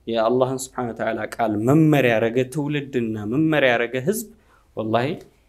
የአላህን ስብሐነ ወተዓላ ቃል መመሪያ ያረገ ትውልድና መመሪያ ያረገ ህዝብ ወላሂ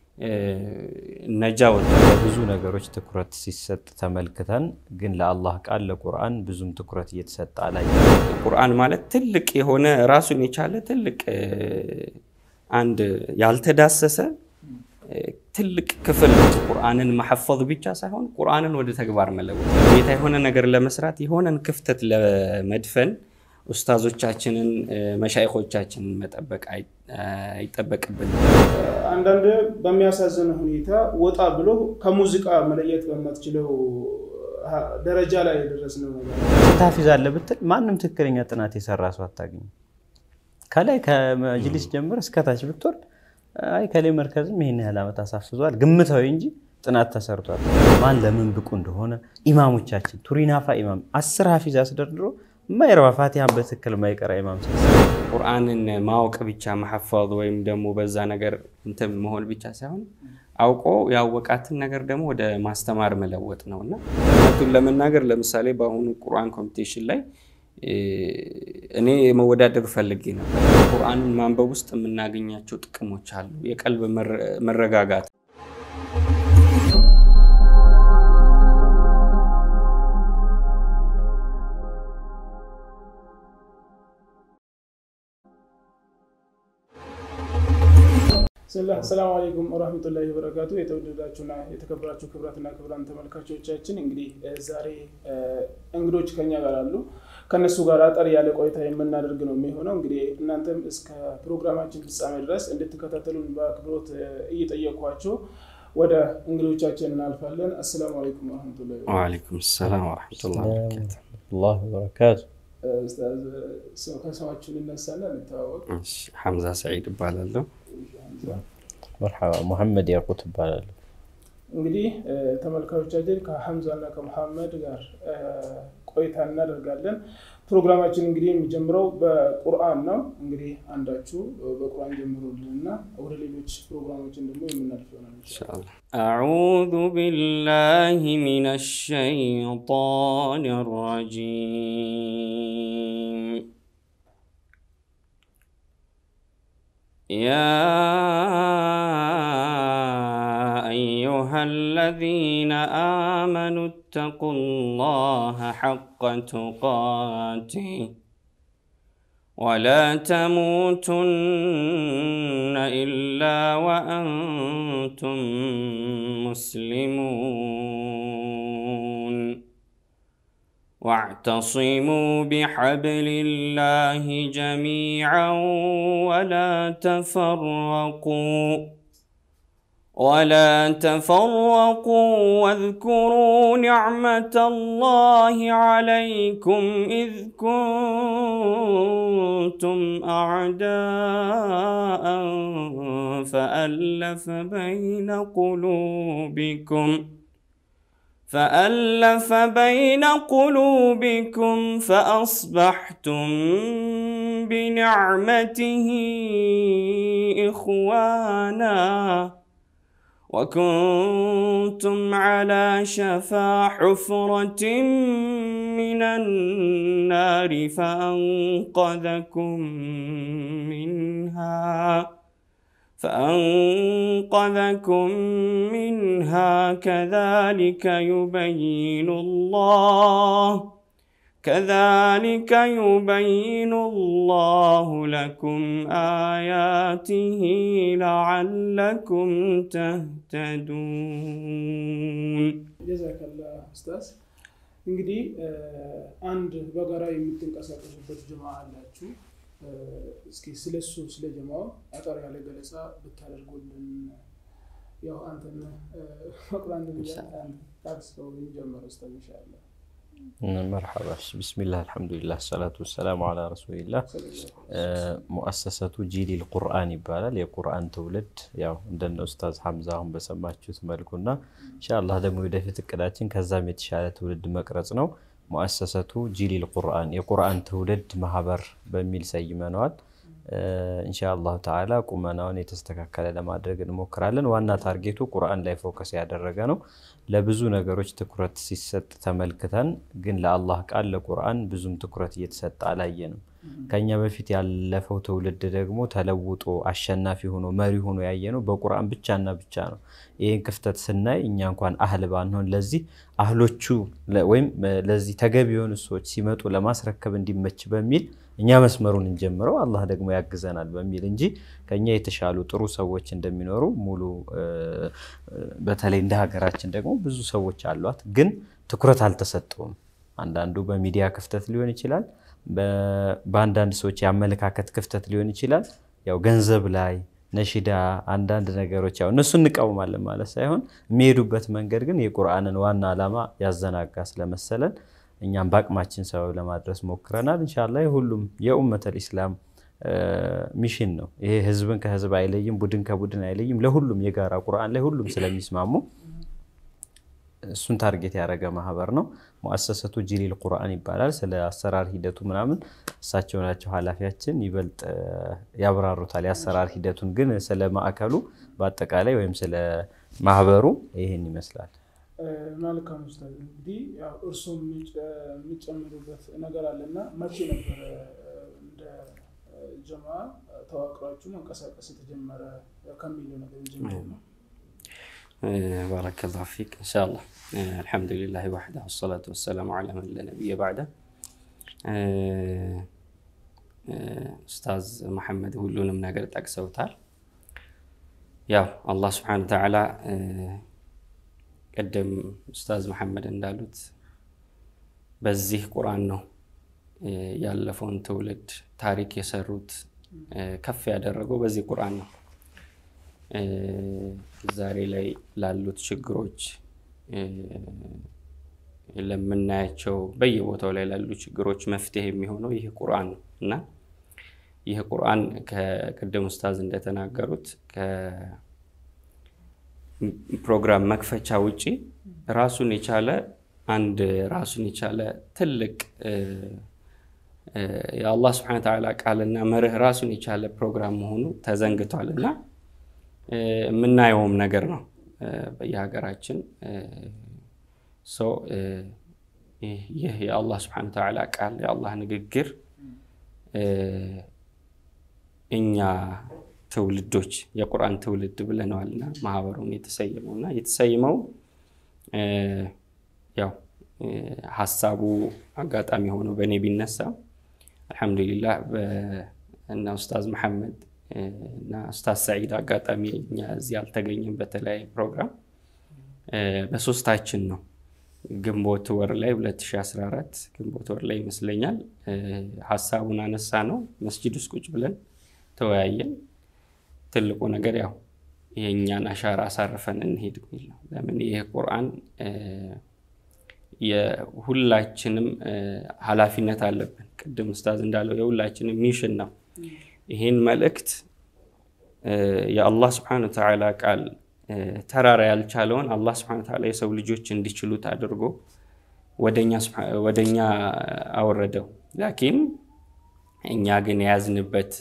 ነጃ ወጣ። ብዙ ነገሮች ትኩረት ሲሰጥ ተመልክተን ግን ለአላህ ቃል ለቁርአን ብዙም ትኩረት እየተሰጠ አላይ። ቁርአን ማለት ትልቅ የሆነ ራሱን የቻለ ትልቅ አንድ ያልተዳሰሰ ትልቅ ክፍል ነው። ቁርአንን መሐፈዝ ብቻ ሳይሆን ቁርአንን ወደ ተግባር መለወጥ ጌታ የሆነ ነገር ለመስራት የሆነን ክፍተት ለመድፈን ኡስታዞቻችንን መሻይኾቻችንን መጠበቅ አይጠበቅብንም። አንዳንድ በሚያሳዝን ሁኔታ ወጣ ብሎ ከሙዚቃ መለየት በማትችለው ደረጃ ላይ የደረስነው ነገር ታፊዝ አለ ብትል ማንም ትክክለኛ ጥናት የሰራ ሰው አታገኝም። ከላይ ከመጅሊስ ጀምር እስከታች ብትወርድ አይ ከላይ መርከዝም ይህን ያህል ዓመት አሳፍዟል ግምታዊ እንጂ ጥናት ተሰርቷል። ማን ለምን ብቁ እንደሆነ ኢማሞቻችን ቱሪናፋ ኢማም አስር ሀፊዝ አስደርድሮ የማይረባ ፋቲሃን በትክክል ማይቀራ ኢማም ቁርአንን ማወቅ ብቻ መሐፈዝ ወይም ደግሞ በዛ ነገር እንትን መሆን ብቻ ሳይሆን አውቆ ያወቃትን ነገር ደግሞ ወደ ማስተማር መለወጥ ነው እና እውነቱን ለመናገር ለምሳሌ በአሁኑ ቁርአን ኮምፒቴሽን ላይ እኔ መወዳደር ፈልጌ ነበር። ቁርአንን ማንበብ ውስጥ የምናገኛቸው ጥቅሞች አሉ። የቀልብ መረጋጋት ሰላም አለይኩም ወራህመቱላሂ ወበረካቱ። የተወደዳችሁና የተከበራችሁ ክብራትና ክብራን ተመልካቾቻችን እንግዲህ ዛሬ እንግዶች ከኛ ጋር አሉ። ከነሱ ጋር አጠር ያለ ቆይታ የምናደርግ ነው የሚሆነው። እንግዲህ እናንተም እስከ ፕሮግራማችን ፍጻሜ ድረስ እንድትከታተሉን በአክብሮት እየጠየኳቸው ወደ እንግዶቻችን እናልፋለን። አሰላሙ አለይኩም ወረህመቱላሂ ወአለይኩም ሰላም ወረሕመቱላሂ ወበረካቱ። ከስማችሁ ልነሳና እንተዋወቅ። ሐምዛ ሰዒድ እባላለሁ። መርሐባ ሙሐመድ ያቁት እባላለሁ። እንግዲህ ተመልካቾቻችን ከሐምዛና ከመሐመድ ጋር ቆይታ እናደርጋለን። ፕሮግራማችን እንግዲህ የሚጀምረው በቁርአን ነው። እንግዲህ አንዳችሁ በቁርአን ጀምሩልንና ወደ ሌሎች ፕሮግራሞችን ደግሞ የምናልፍ ይሆናል ኢንሻአላህ። አዑዙ ቢላሂ ሚነ ሸይጣን ረጂም يا أيها الذين آمنوا اتقوا الله حق تقاته ولا تموتن إلا وأنتم مسلمون واعتصموا بحبل الله جميعا ولا تفرقوا ولا تفرقوا واذكروا نعمة الله عليكم إذ كنتم أعداء فألف بين قلوبكم فألف بين قلوبكم فأصبحتم بنعمته إخوانا وكنتم على شفا حفرة من النار فأنقذكم منها فأنقذكم منها كذلك يبين الله كذلك يبين الله لكم آياته لعلكم تهتدون ጀዛከላ ኡስታዝ። እንግዲህ አንድ በጋራ የምትንቀሳቀሱበት ጀማ አላችሁ። እስኪ ስለሱ ስለ ጀማው አጠር ያለ ገለጻ ብታደርጉልን። ያው አንተን መቁራን ታክስከው ጀመር ኡስታዝ ኢንሻአላህ። መርሐባ ብስሚላህ አልሐምዱሊላህ ሰላቱ ወሰላሙ አላ ረሱሊላህ። ሙአሰሰቱ ጂሊል ቁርአን ይባላል። የቁርአን ትውልድ ያው እንደነ ኡስታዝ ሐምዛ አሁን በሰማችሁት መልኩና ኢንሻአላህ ደግሞ ወደፊት እቅዳችን ከዛም የተሻለ ትውልድ መቅረጽ ነው። ሙአሰሰቱ ጂሊል ቁርአን የቁርአን ትውልድ ማህበር በሚል ሰይመነዋል። ኢንሻአላሁ ተዓላ ቁመናውን የተስተካከለ ለማድረግ እንሞክራለን። ዋና ታርጌቱ ቁርአን ላይ ፎከስ ያደረገ ነው። ለብዙ ነገሮች ትኩረት ሲሰጥ ተመልክተን፣ ግን ለአላህ ቃል ለቁርአን ብዙም ትኩረት እየተሰጠ አላየንም። ከኛ በፊት ያለፈው ትውልድ ደግሞ ተለውጦ አሸናፊ ሆኖ መሪ ሆኖ ያየነው በቁርአን ብቻና ብቻ ነው። ይህን ክፍተት ስናይ እኛ እንኳን አህል ባንሆን ለዚህ አህሎቹ ወይም ለዚህ ተገቢ የሆኑ ሰዎች ሲመጡ ለማስረከብ እንዲመች በሚል እኛ መስመሩን እንጀምረው አላህ ደግሞ ያግዘናል በሚል እንጂ ከኛ የተሻሉ ጥሩ ሰዎች እንደሚኖሩ ሙሉ በተለይ እንደ ሀገራችን ደግሞ ብዙ ሰዎች አሏት፣ ግን ትኩረት አልተሰጠውም። አንዳንዱ በሚዲያ ክፍተት ሊሆን ይችላል፣ በአንዳንድ ሰዎች የአመለካከት ክፍተት ሊሆን ይችላል። ያው ገንዘብ ላይ ነሺዳ፣ አንዳንድ ነገሮች ያው እነሱ እንቃወማለን ማለት ሳይሆን የሚሄዱበት መንገድ ግን የቁርአንን ዋና ዓላማ ያዘናጋ ስለመሰለን እኛም በአቅማችን ሰበብ ለማድረስ ሞክረናል። እንሻላ ሁሉም የኡመተል ኢስላም ሚሽን ነው። ይሄ ህዝብን ከህዝብ አይለይም፣ ቡድን ከቡድን አይለይም። ለሁሉም የጋራ ቁርአን ላይ ሁሉም ስለሚስማሙ እሱን ታርጌት ያደረገ ማህበር ነው። ሙአሰሰቱ ጂሊል ቁርአን ይባላል። ስለ አሰራር ሂደቱ ምናምን እሳቸው ናቸው ኃላፊያችን፣ ይበልጥ ያብራሩታል የአሰራር ሂደቱን። ግን ስለ ማዕከሉ በአጠቃላይ ወይም ስለ ማህበሩ ይህን ይመስላል። መልካም ኡስታዝ፣ እንግዲህ እርሱም የሚጨምሩበት ነገር አለና መቼ ነበረ እንደ ጀማ ተዋቅሯችሁ መንቀሳቀስ የተጀመረ ከሚለው ነገር ጀምሮ ነው? ባረከላሁ ፊክ ኢንሻአላህ። አልሐምዱሊላህ ወሕዳ ወሰላቱ ወሰላሙ ዐላ መን ላ ነቢየ በዕደ። ኡስታዝ መሐመድ ሁሉንም ነገር ጠቅሰውታል። ያው አላህ ስብሐነሁ ወተዓላ ቅድም ኡስታዝ መሐመድ እንዳሉት በዚህ ቁርአን ነው ያለፈውን ትውልድ ታሪክ የሰሩት ከፍ ያደረገው በዚህ ቁርአን ነው። ዛሬ ላይ ላሉት ችግሮች ለምናያቸው በየቦታው ላይ ላሉ ችግሮች መፍትሄ የሚሆነው ይህ ቁርአን ነው እና ይህ ቁርአን ከቅድም ኡስታዝ እንደተናገሩት ፕሮግራም መክፈቻ ውጪ ራሱን የቻለ አንድ ራሱን የቻለ ትልቅ የአላህ ስብሐነ ወተዓላ ቃልና መርህ ራሱን የቻለ ፕሮግራም መሆኑ ተዘንግቷል እና የምናየውም ነገር ነው በየሀገራችን። ይህ የአላህ ስብሐነ ወተዓላ ቃል የአላህ ንግግር እኛ ትውልዶች የቁርአን ትውልድ ብለነዋልና ማህበሩን የተሰየመው እና የተሰየመው ያው ሀሳቡ አጋጣሚ ሆኖ በእኔ ቢነሳ አልሐምዱሊላህ እና ኡስታዝ መሐመድ እና ኡስታዝ ሰዒድ አጋጣሚ እኛ እዚህ አልተገኘም በተለያየ ፕሮግራም በሶስታችን ነው ግንቦት ወር ላይ 2014 ግንቦት ወር ላይ ይመስለኛል ሀሳቡን አነሳ ነው መስጂድ ውስጥ ቁጭ ብለን ተወያየን። ትልቁ ነገር ያው የእኛን አሻራ አሳርፈን እንሄድ የሚል ነው። ለምን ይህ ቁርአን የሁላችንም ኃላፊነት አለብን። ቅድም ኡስታዝ እንዳለው የሁላችንም ሚሽን ነው። ይህን መልእክት የአላህ ስብሐነ ወተዓላ ቃል ተራራ ያልቻለውን አላህ ስብሐነ ወተዓላ የሰው ልጆች እንዲችሉት አድርጎ ወደኛ አወረደው። ላኪን እኛ ግን የያዝንበት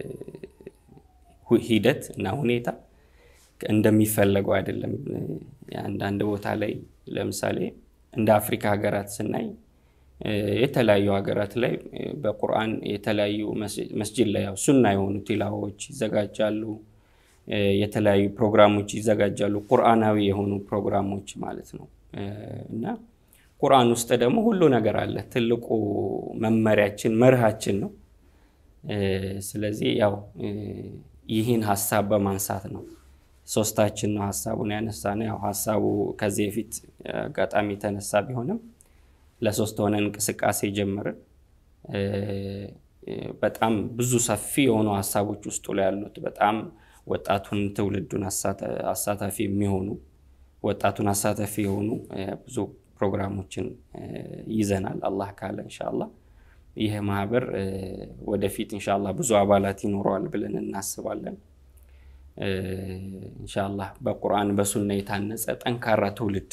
ሂደት እና ሁኔታ እንደሚፈለገው አይደለም። አንዳንድ ቦታ ላይ ለምሳሌ እንደ አፍሪካ ሀገራት ስናይ የተለያዩ ሀገራት ላይ በቁርአን የተለያዩ መስጂድ ላይ ያው ሱና የሆኑ ቲላዎች ይዘጋጃሉ። የተለያዩ ፕሮግራሞች ይዘጋጃሉ። ቁርአናዊ የሆኑ ፕሮግራሞች ማለት ነው እና ቁርአን ውስጥ ደግሞ ሁሉ ነገር አለ። ትልቁ መመሪያችን መርሃችን ነው። ስለዚህ ያው ይህን ሀሳብ በማንሳት ነው ሶስታችን ነው ሀሳቡን ያነሳ ነው። ያው ሀሳቡ ከዚህ በፊት አጋጣሚ የተነሳ ቢሆንም ለሶስት ሆነ እንቅስቃሴ ጀምርን። በጣም ብዙ ሰፊ የሆኑ ሀሳቦች ውስጡ ላይ ያሉት በጣም ወጣቱን ትውልዱን አሳታፊ የሚሆኑ ወጣቱን አሳታፊ የሆኑ ብዙ ፕሮግራሞችን ይዘናል። አላህ ካለ እንሻላ ይህ ማህበር ወደፊት እንሻላ ብዙ አባላት ይኖረዋል ብለን እናስባለን። እንሻላ በቁርአን በሱና የታነጸ ጠንካራ ትውልድ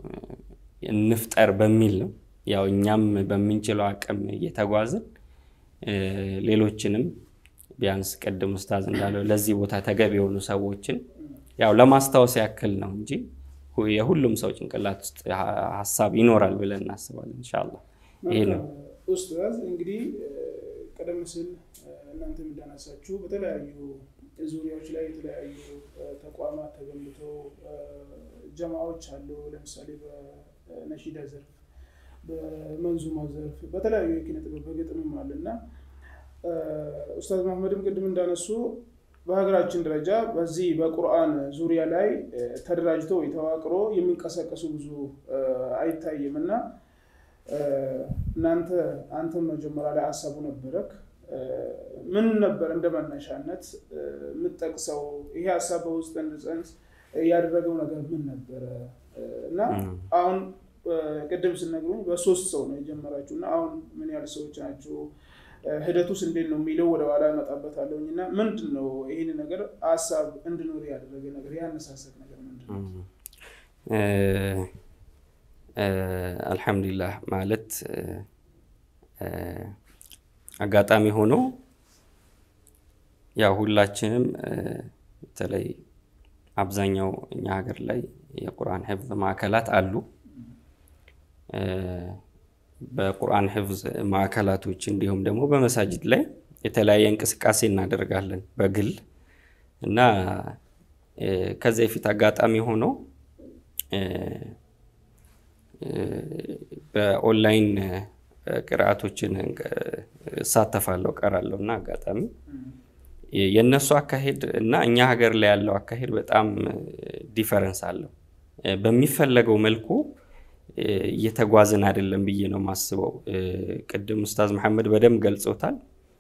እንፍጠር በሚል ነው። ያው እኛም በምንችለው አቅም እየተጓዝን ሌሎችንም ቢያንስ ቅድም ኡስታዝ እንዳለው ለዚህ ቦታ ተገቢ የሆኑ ሰዎችን ያው ለማስታወስ ያክል ነው እንጂ የሁሉም ሰው ጭንቅላት ውስጥ ሀሳብ ይኖራል ብለን እናስባለን። ኢንሻላህ ይሄ ነው። ኡስታዝ እንግዲህ ቀደም ሲል እናንተ እንዳነሳችሁ በተለያዩ ዙሪያዎች ላይ የተለያዩ ተቋማት ተገንብተው ጀማዎች አሉ። ለምሳሌ በነሺዳ ዘርፍ፣ በመንዙማ ዘርፍ፣ በተለያዩ የኪነ ጥበብ በግጥምም አለ እና ኡስታዝ መሐመድም ቅድም እንዳነሱ በሀገራችን ደረጃ በዚህ በቁርአን ዙሪያ ላይ ተደራጅተው ተዋቅሮ የሚንቀሳቀሱ ብዙ አይታይም እና እናንተ አንተም መጀመሪያ ላይ ሀሳቡ ነበረክ ምን ነበር እንደ መነሻነት የምጠቅሰው ይሄ ሀሳብ በውስጥ እንድጸንስ ያደረገው ነገር ምን ነበረ? እና አሁን ቅድም ስነግሩኝ በሶስት ሰው ነው የጀመራችሁ እና አሁን ምን ያህል ሰዎች ናቸው? ሂደቱስ እንዴት ነው የሚለው ወደ ኋላ እመጣበታለሁኝ እና ምንድን ነው ይህን ነገር ሀሳብ እንድኖር ያደረገ ነገር ያነሳሰት ነገር ምንድን ነው? አልሐምዱሊላህ ማለት አጋጣሚ ሆኖ ያው ሁላችንም በተለይ አብዛኛው እኛ ሀገር ላይ የቁርአን ሕፍዝ ማዕከላት አሉ። በቁርአን ሕፍዝ ማዕከላቶች እንዲሁም ደግሞ በመሳጅድ ላይ የተለያየ እንቅስቃሴ እናደርጋለን በግል እና ከዚያ በፊት አጋጣሚ ሆኖ በኦንላይን ቅርአቶችን እሳተፋለሁ ቀራለሁ እና አጋጣሚ የእነሱ አካሄድ እና እኛ ሀገር ላይ ያለው አካሄድ በጣም ዲፈረንስ አለው። በሚፈለገው መልኩ እየተጓዝን አይደለም ብዬ ነው የማስበው። ቅድም ኡስታዝ መሐመድ በደንብ ገልጾታል።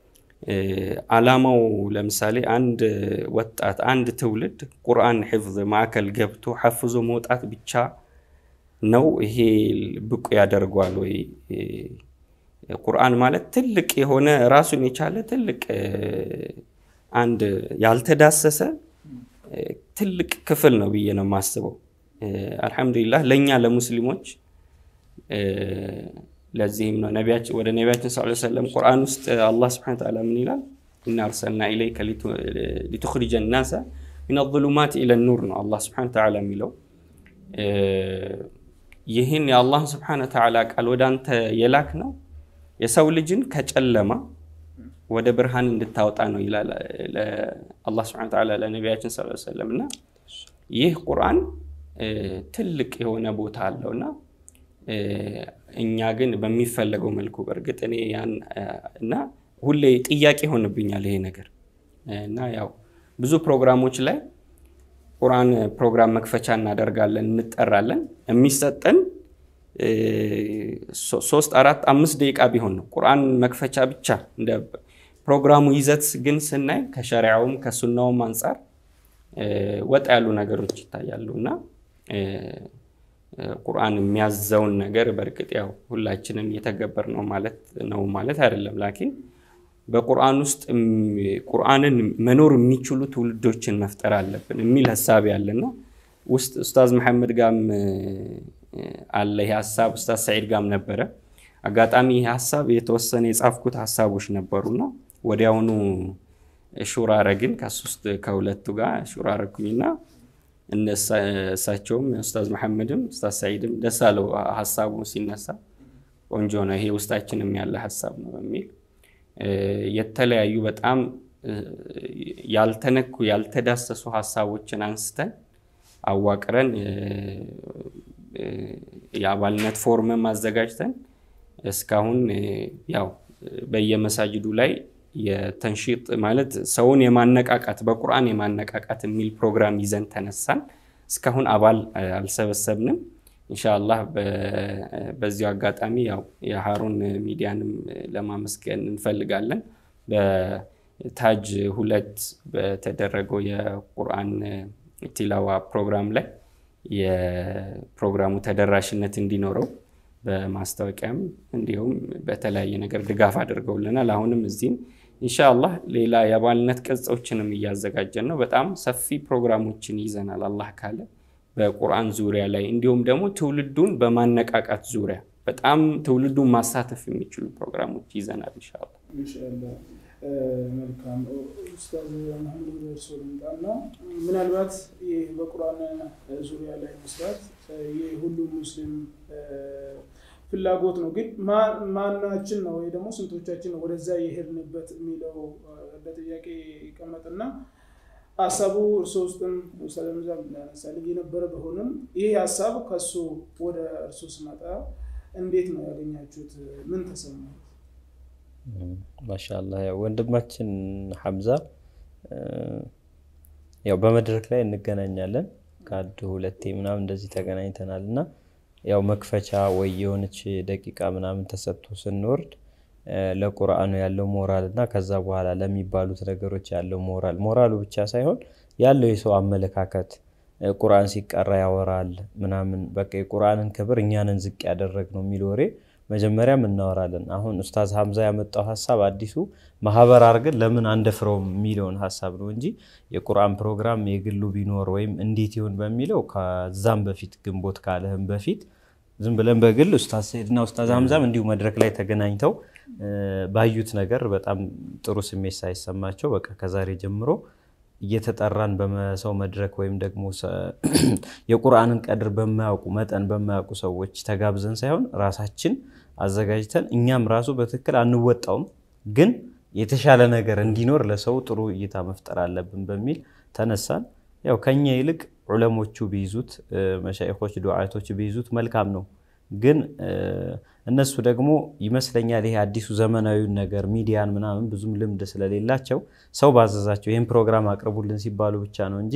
አላማው ለምሳሌ አንድ ወጣት አንድ ትውልድ ቁርአን ሕፍዝ ማዕከል ገብቶ ሐፍዞ መውጣት ብቻ ነው ይሄ ብቁ ያደርገዋል ወይ? ቁርአን ማለት ትልቅ የሆነ ራሱን የቻለ ትልቅ አንድ ያልተዳሰሰ ትልቅ ክፍል ነው ብዬ ነው የማስበው። አልሐምዱሊላህ ለእኛ ለሙስሊሞች ለዚህም ነው ነቢያችን ወደ ነቢያችን ሰለላሁ ዐለይሂ ወሰለም ቁርአን ውስጥ አላህ ሱብሓነሁ ወተዓላ ምን ይላል? ኢና አርሰልና ኢለይከ ሊቱኽሪጀ ናሰ ሚነ ዙሉማት ኢለ ኑር ነው አላህ ሱብሓነሁ ወተዓላ የሚለው ይህን የአላህ ስብሐነ ወተዓላ ቃል ወደ አንተ የላክ ነው የሰው ልጅን ከጨለማ ወደ ብርሃን እንድታወጣ ነው ይላል አላህ ስብሐነ ወተዓላ ለነቢያችን ሰለላሁ ዐለይሂ ወሰለም። እና ይህ ቁርአን ትልቅ የሆነ ቦታ አለው እና እኛ ግን በሚፈለገው መልኩ በእርግጥ እኔ ያን እና ሁሌ ጥያቄ ይሆንብኛል ይሄ ነገር እና ያው ብዙ ፕሮግራሞች ላይ ቁርአን ፕሮግራም መክፈቻ እናደርጋለን፣ እንጠራለን። የሚሰጠን ሶስት አራት አምስት ደቂቃ ቢሆን ነው ቁርአን መክፈቻ ብቻ። እንደ ፕሮግራሙ ይዘት ግን ስናይ ከሸሪዓውም ከሱናውም አንጻር ወጣ ያሉ ነገሮች ይታያሉ እና ቁርአን የሚያዘውን ነገር በእርግጥ ያው ሁላችንም እየተገበር ነው ማለት ነው ማለት አይደለም ላኪን በቁርአን ውስጥ ቁርአንን መኖር የሚችሉ ትውልዶችን መፍጠር አለብን የሚል ሀሳብ ያለና ውስጥ ኡስታዝ መሐመድ ጋም አለ ይህ ሀሳብ፣ ኡስታዝ ሰዒድ ጋም ነበረ። አጋጣሚ ይህ ሀሳብ የተወሰነ የጻፍኩት ሀሳቦች ነበሩና ወዲያውኑ ሹራ ረግን ከሶስት ከሁለቱ ጋር ሹራ ረኩኝና እሳቸውም ኡስታዝ መሐመድም ኡስታዝ ሰዒድም ደስ አለው ሀሳቡ ሲነሳ ቆንጆ ነው ይሄ ውስጣችንም ያለ ሀሳብ ነው በሚል የተለያዩ በጣም ያልተነኩ ያልተዳሰሱ ሀሳቦችን አንስተን አዋቅረን የአባልነት ፎርምም አዘጋጅተን እስካሁን ያው በየመሳጅዱ ላይ የተንሺጥ ማለት ሰውን የማነቃቃት በቁርአን የማነቃቃት የሚል ፕሮግራም ይዘን ተነሳን። እስካሁን አባል አልሰበሰብንም። ኢንሻአላህ በዚሁ አጋጣሚ ያው የሃሩን ሚዲያንም ለማመስገን እንፈልጋለን። በታጅ ሁለት በተደረገው የቁርአን ቲላዋ ፕሮግራም ላይ የፕሮግራሙ ተደራሽነት እንዲኖረው በማስታወቂያም እንዲሁም በተለያየ ነገር ድጋፍ አድርገውልናል። አሁንም እዚህም ኢንሻአላህ ሌላ የአባልነት ቅጾችንም እያዘጋጀን ነው። በጣም ሰፊ ፕሮግራሞችን ይዘናል አላህ ካለ በቁርአን ዙሪያ ላይ እንዲሁም ደግሞ ትውልዱን በማነቃቃት ዙሪያ በጣም ትውልዱን ማሳተፍ የሚችሉ ፕሮግራሞች ይዘናል ኢንሻአላህ። ኢንሻላህ መልካም ኡስታዝ መሐመድ እርሶ ልምጣና ምናልባት ይህ በቁርአን ዙሪያ ላይ መስራት የሁሉም ሙስሊም ፍላጎት ነው። ግን ማናችን ነው ወይ ደግሞ ስንቶቻችን ነው ወደዛ የሄድንበት የሚለው እንደ ጥያቄ ይቀመጥና ሀሳቡ እርሶ ውስጥም ኡስታዝ ምዛም ያነሳል የነበረ ቢሆንም ይህ ሀሳብ ከሱ ወደ እርሶ ስመጣ እንዴት ነው ያገኛችሁት? ምን ተሰማት? ማሻላ ያው ወንድማችን ሐምዛ ያው በመድረክ ላይ እንገናኛለን ከአንድ ሁለቴ ምናምን እንደዚህ ተገናኝተናል እና ያው መክፈቻ ወይ የሆነች ደቂቃ ምናምን ተሰጥቶ ስንወርድ ለቁርአኑ ያለው ሞራል እና ከዛ በኋላ ለሚባሉት ነገሮች ያለው ሞራል ሞራሉ ብቻ ሳይሆን ያለው የሰው አመለካከት ቁርአን ሲቀራ ያወራል ምናምን በቃ የቁርአንን ክብር እኛንን ዝቅ ያደረግ ነው የሚል ወሬ መጀመሪያም እናወራለን። አሁን ኡስታዝ ሀምዛ ያመጣው ሀሳብ አዲሱ ማህበር አድርገን ለምን አንደፍረውም የሚለውን ሀሳብ ነው እንጂ የቁርአን ፕሮግራም የግሉ ቢኖር ወይም እንዴት ይሁን በሚለው ከዛም በፊት ግንቦት ካለህም በፊት ዝም ብለን በግል ኡስታዝ ሰይድና ኡስታዝ ሀምዛም እንዲሁ መድረክ ላይ ተገናኝተው ባዩት ነገር በጣም ጥሩ ስሜት ሳይሰማቸው በቃ ከዛሬ ጀምሮ እየተጠራን በሰው መድረክ ወይም ደግሞ የቁርአንን ቀድር በማያውቁ መጠን በማያውቁ ሰዎች ተጋብዘን ሳይሆን ራሳችን አዘጋጅተን እኛም ራሱ በትክክል አንወጣውም፣ ግን የተሻለ ነገር እንዲኖር ለሰው ጥሩ እይታ መፍጠር አለብን በሚል ተነሳን። ያው ከኛ ይልቅ ዑለሞቹ ቢይዙት መሻይኾች፣ ዱዓቶች ቢይዙት መልካም ነው። ግን እነሱ ደግሞ ይመስለኛል ይሄ አዲሱ ዘመናዊውን ነገር ሚዲያን ምናምን ብዙም ልምድ ስለሌላቸው ሰው ባዘዛቸው ይህን ፕሮግራም አቅርቡልን ሲባሉ ብቻ ነው እንጂ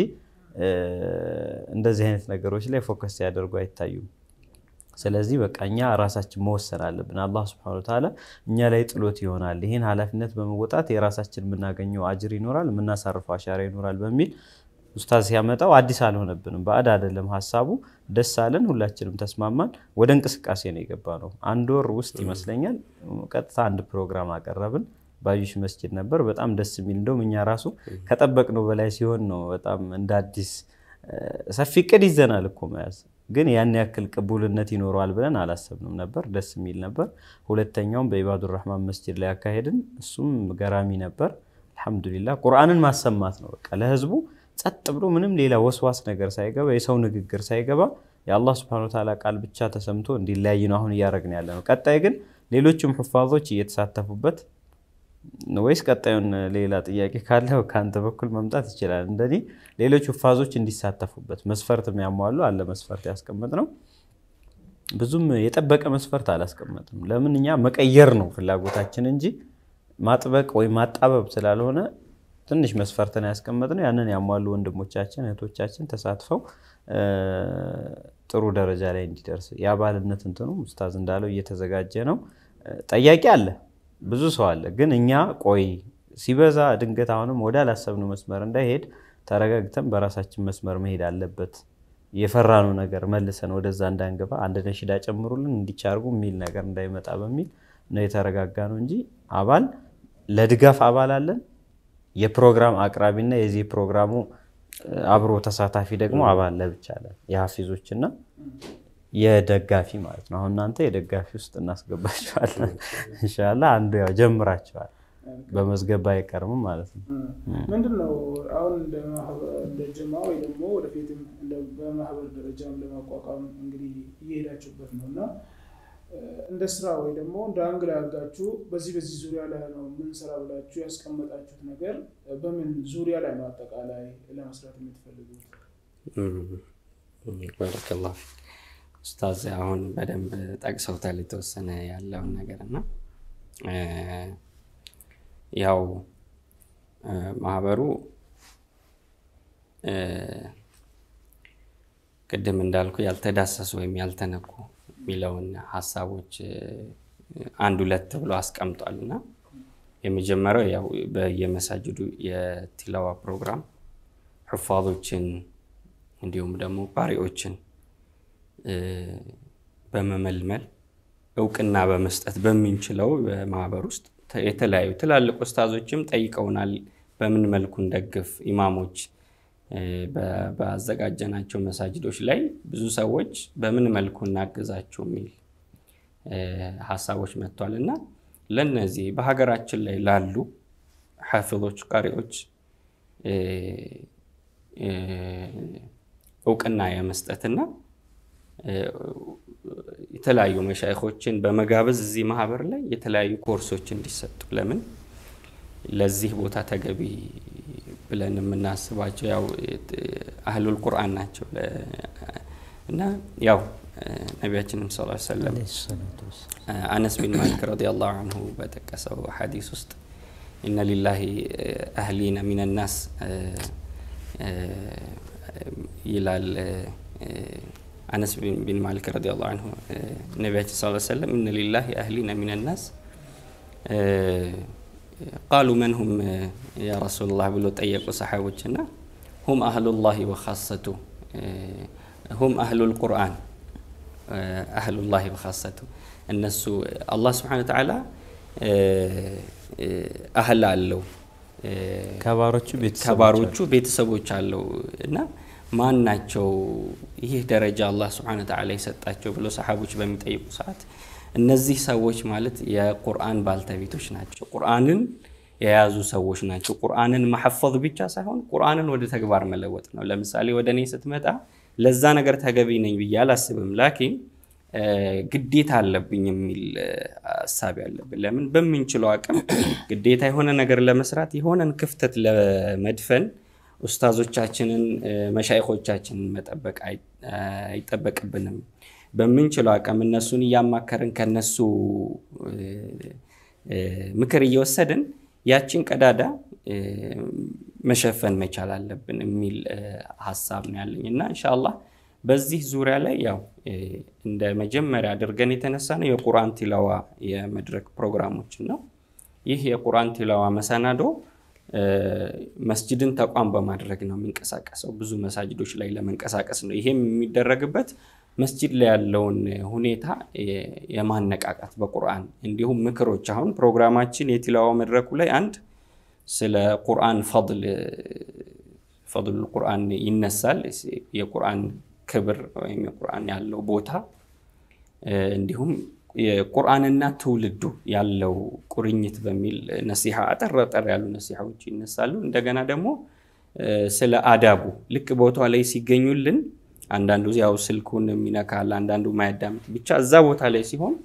እንደዚህ አይነት ነገሮች ላይ ፎከስ ሲያደርጉ አይታዩም። ስለዚህ በቃ እኛ ራሳችን መወሰን አለብን። አላህ ስብሐነሁ ወተዓላ እኛ ላይ ጥሎት ይሆናል። ይህን ኃላፊነት በመወጣት የራሳችን የምናገኘው አጅር ይኖራል፣ የምናሳርፈው አሻራ ይኖራል በሚል ኡስታዝ ሲያመጣው አዲስ አልሆነብንም። ባዕድ አይደለም ሀሳቡ። ደስ አለን፣ ሁላችንም ተስማማን። ወደ እንቅስቃሴ ነው የገባ ነው። አንድ ወር ውስጥ ይመስለኛል ቀጥታ አንድ ፕሮግራም አቀረብን። ባዩሽ መስጂድ ነበር። በጣም ደስ የሚል እንደውም እኛ ራሱ ከጠበቅነው በላይ ሲሆን ነው በጣም እንደ አዲስ ሰፊ እቅድ ይዘናል እኮ መያዝ ግን ያን ያክል ቅቡልነት ይኖረዋል ብለን አላሰብንም ነበር። ደስ የሚል ነበር። ሁለተኛውም በኢባዱር ረህማን መስጂድ ላይ ያካሄድን፣ እሱም ገራሚ ነበር። አልሐምዱሊላህ ቁርአንን ማሰማት ነው በቃ ለህዝቡ ጸጥ ብሎ ምንም ሌላ ወስዋስ ነገር ሳይገባ የሰው ንግግር ሳይገባ የአላህ ስብሐነሁ ወተዓላ ቃል ብቻ ተሰምቶ እንዲለያይ ነው አሁን እያደረግን ያለ ነው። ቀጣይ ግን ሌሎችም ሁፋዞች እየተሳተፉበት ወይስ ቀጣዩን ሌላ ጥያቄ ካለው ከአንተ በኩል መምጣት ይችላል። እንደኔ ሌሎች ሁፋዞች እንዲሳተፉበት መስፈርት የሚያሟሉ አለ መስፈርት ያስቀመጥ ነው። ብዙም የጠበቀ መስፈርት አላስቀመጥም። ለምን እኛ መቀየር ነው ፍላጎታችን እንጂ ማጥበቅ ወይም ማጣበብ ስላልሆነ ትንሽ መስፈርትን ያስቀመጥ ነው። ያንን ያሟሉ ወንድሞቻችን እህቶቻችን ተሳትፈው ጥሩ ደረጃ ላይ እንዲደርስ የአባልነት እንትኑ ኡስታዝ እንዳለው እየተዘጋጀ ነው። ጠያቂ አለ፣ ብዙ ሰው አለ። ግን እኛ ቆይ ሲበዛ ድንገት አሁንም ወደ አላሰብነው መስመር እንዳይሄድ ተረጋግተን በራሳችን መስመር መሄድ አለበት። የፈራነው ነገር መልሰን ወደዛ እንዳንገባ አንድ ነሽዳ ጨምሩልን እንዲቻርጉ የሚል ነገር እንዳይመጣ በሚል ነው የተረጋጋ ነው እንጂ አባል ለድጋፍ አባል አለን። የፕሮግራም አቅራቢና የዚህ ፕሮግራሙ አብሮ ተሳታፊ ደግሞ አባል ለብቻ አለን። የሀፊዞችና የደጋፊ ማለት ነው። አሁን እናንተ የደጋፊ ውስጥ እናስገባቸዋለን ኢንሻላህ። አንዱ ያው ጀምራቸዋል በመዝገባ አይቀርምም ማለት ነው። ምንድን ነው አሁን እንደ ጀማ ወይ ደግሞ ወደፊትም በማህበር ደረጃም ለማቋቋም እንግዲህ እየሄዳችሁበት ነው እና እንደ ስራ ወይ ደግሞ እንደ አንግል አድርጋችሁ በዚህ በዚህ ዙሪያ ላይ ነው ምንሰራ ብላችሁ ያስቀመጣችሁት ነገር በምን ዙሪያ ላይ ነው አጠቃላይ ለመስራት የምትፈልጉት? ባረከላሁ ኡስታዝ አሁን በደንብ ጠቅሰውታል የተወሰነ ያለውን ነገር እና ያው ማህበሩ ቅድም እንዳልኩ ያልተዳሰሱ ወይም ያልተነኩ የሚለውን ሀሳቦች አንድ ሁለት ብሎ አስቀምጧል እና የመጀመሪያው ያው በየመሳጅዱ የቲላዋ ፕሮግራም ሑፋዞችን እንዲሁም ደግሞ ቃሪዎችን በመመልመል እውቅና በመስጠት በምንችለው በማህበር ውስጥ የተለያዩ ትላልቅ ኡስታዞችም ጠይቀውናል። በምን መልኩ እንደግፍ ኢማሞች ባዘጋጀናቸው መሳጅዶች ላይ ብዙ ሰዎች በምን መልኩ እናግዛቸው የሚል ሀሳቦች መጥቷል እና ለነዚህ በሀገራችን ላይ ላሉ ሐፊዞች ቃሪዎች እውቅና የመስጠትና የተለያዩ መሻይኮችን በመጋበዝ እዚህ ማህበር ላይ የተለያዩ ኮርሶች እንዲሰጡ ለምን ለዚህ ቦታ ተገቢ ብለን የምናስባቸው ያው አህሉል ቁርአን ናቸው እና ያው ነቢያችንም ስ ሰለም አነስ ቢን ማሊክ ረዲየላሁ አንሁ በጠቀሰው ሐዲስ ውስጥ ኢነ ሊላሂ አህሊነ ሚን ናስ ይላል አነስ ቢን ማሊክ ረዲየላሁ አንሁ ነቢያችን ስ ሰለም ኢነ ሊላሂ አህሊነ ሚን ናስ ቃሉ መን ሁም ያ ረሱሉላህ ብሎ ጠየቁ ሰሓቦች እና ሁም አህሉላሂ ወኻሰቱ ሁም አህሉል ቁርአን አህሉላሂ ወኻሰቱ እነሱ አላህ ስብሓነ ወተዓላ አህል አለው ከባሮቹ ቤተሰቦች አለው እና ማን ናቸው ይህ ደረጃ አላህ ስብሓነ ወተዓላ የሰጣቸው ብሎ ሰሓቦች በሚጠይቁ ሰዓት እነዚህ ሰዎች ማለት የቁርአን ባልተቤቶች ናቸው። ቁርአንን የያዙ ሰዎች ናቸው። ቁርአንን ማሐፈዝ ብቻ ሳይሆን ቁርአንን ወደ ተግባር መለወጥ ነው። ለምሳሌ ወደ እኔ ስትመጣ ለዛ ነገር ተገቢ ነኝ ብዬ አላስብም። ላኪን ግዴታ አለብኝ የሚል ሀሳብ ያለብን። ለምን በምንችለው አቅም ግዴታ የሆነ ነገር ለመስራት የሆነን ክፍተት ለመድፈን ኡስታዞቻችንን መሻይኮቻችንን መጠበቅ አይጠበቅብንም። በምንችለው አቅም እነሱን እያማከርን ከነሱ ምክር እየወሰድን ያችን ቀዳዳ መሸፈን መቻል አለብን የሚል ሀሳብ ነው ያለኝ እና እንሻአላህ በዚህ ዙሪያ ላይ ያው እንደ መጀመሪያ አድርገን የተነሳ ነው የቁርአን ቲላዋ የመድረክ ፕሮግራሞችን ነው። ይህ የቁርአን ቲላዋ መሰናዶ መስጅድን ተቋም በማድረግ ነው የሚንቀሳቀሰው። ብዙ መሳጅዶች ላይ ለመንቀሳቀስ ነው። ይሄም የሚደረግበት መስጂድ ላይ ያለውን ሁኔታ የማነቃቃት በቁርአን እንዲሁም ምክሮች። አሁን ፕሮግራማችን የቲላዋ መድረኩ ላይ አንድ ስለ ቁርአን ፈضል ፈضል ቁርአን ይነሳል። የቁርአን ክብር ወይም የቁርአን ያለው ቦታ እንዲሁም የቁርአንና ትውልዱ ያለው ቁርኝት በሚል ነሲሐ አጠር አጠር ያሉ ነሲሐዎች ይነሳሉ። እንደገና ደግሞ ስለ አዳቡ ልክ ቦታው ላይ ሲገኙልን አንዳንዱ ያው ስልኩን የሚነካል፣ አንዳንዱ ማያዳምጥ ብቻ እዛ ቦታ ላይ ሲሆን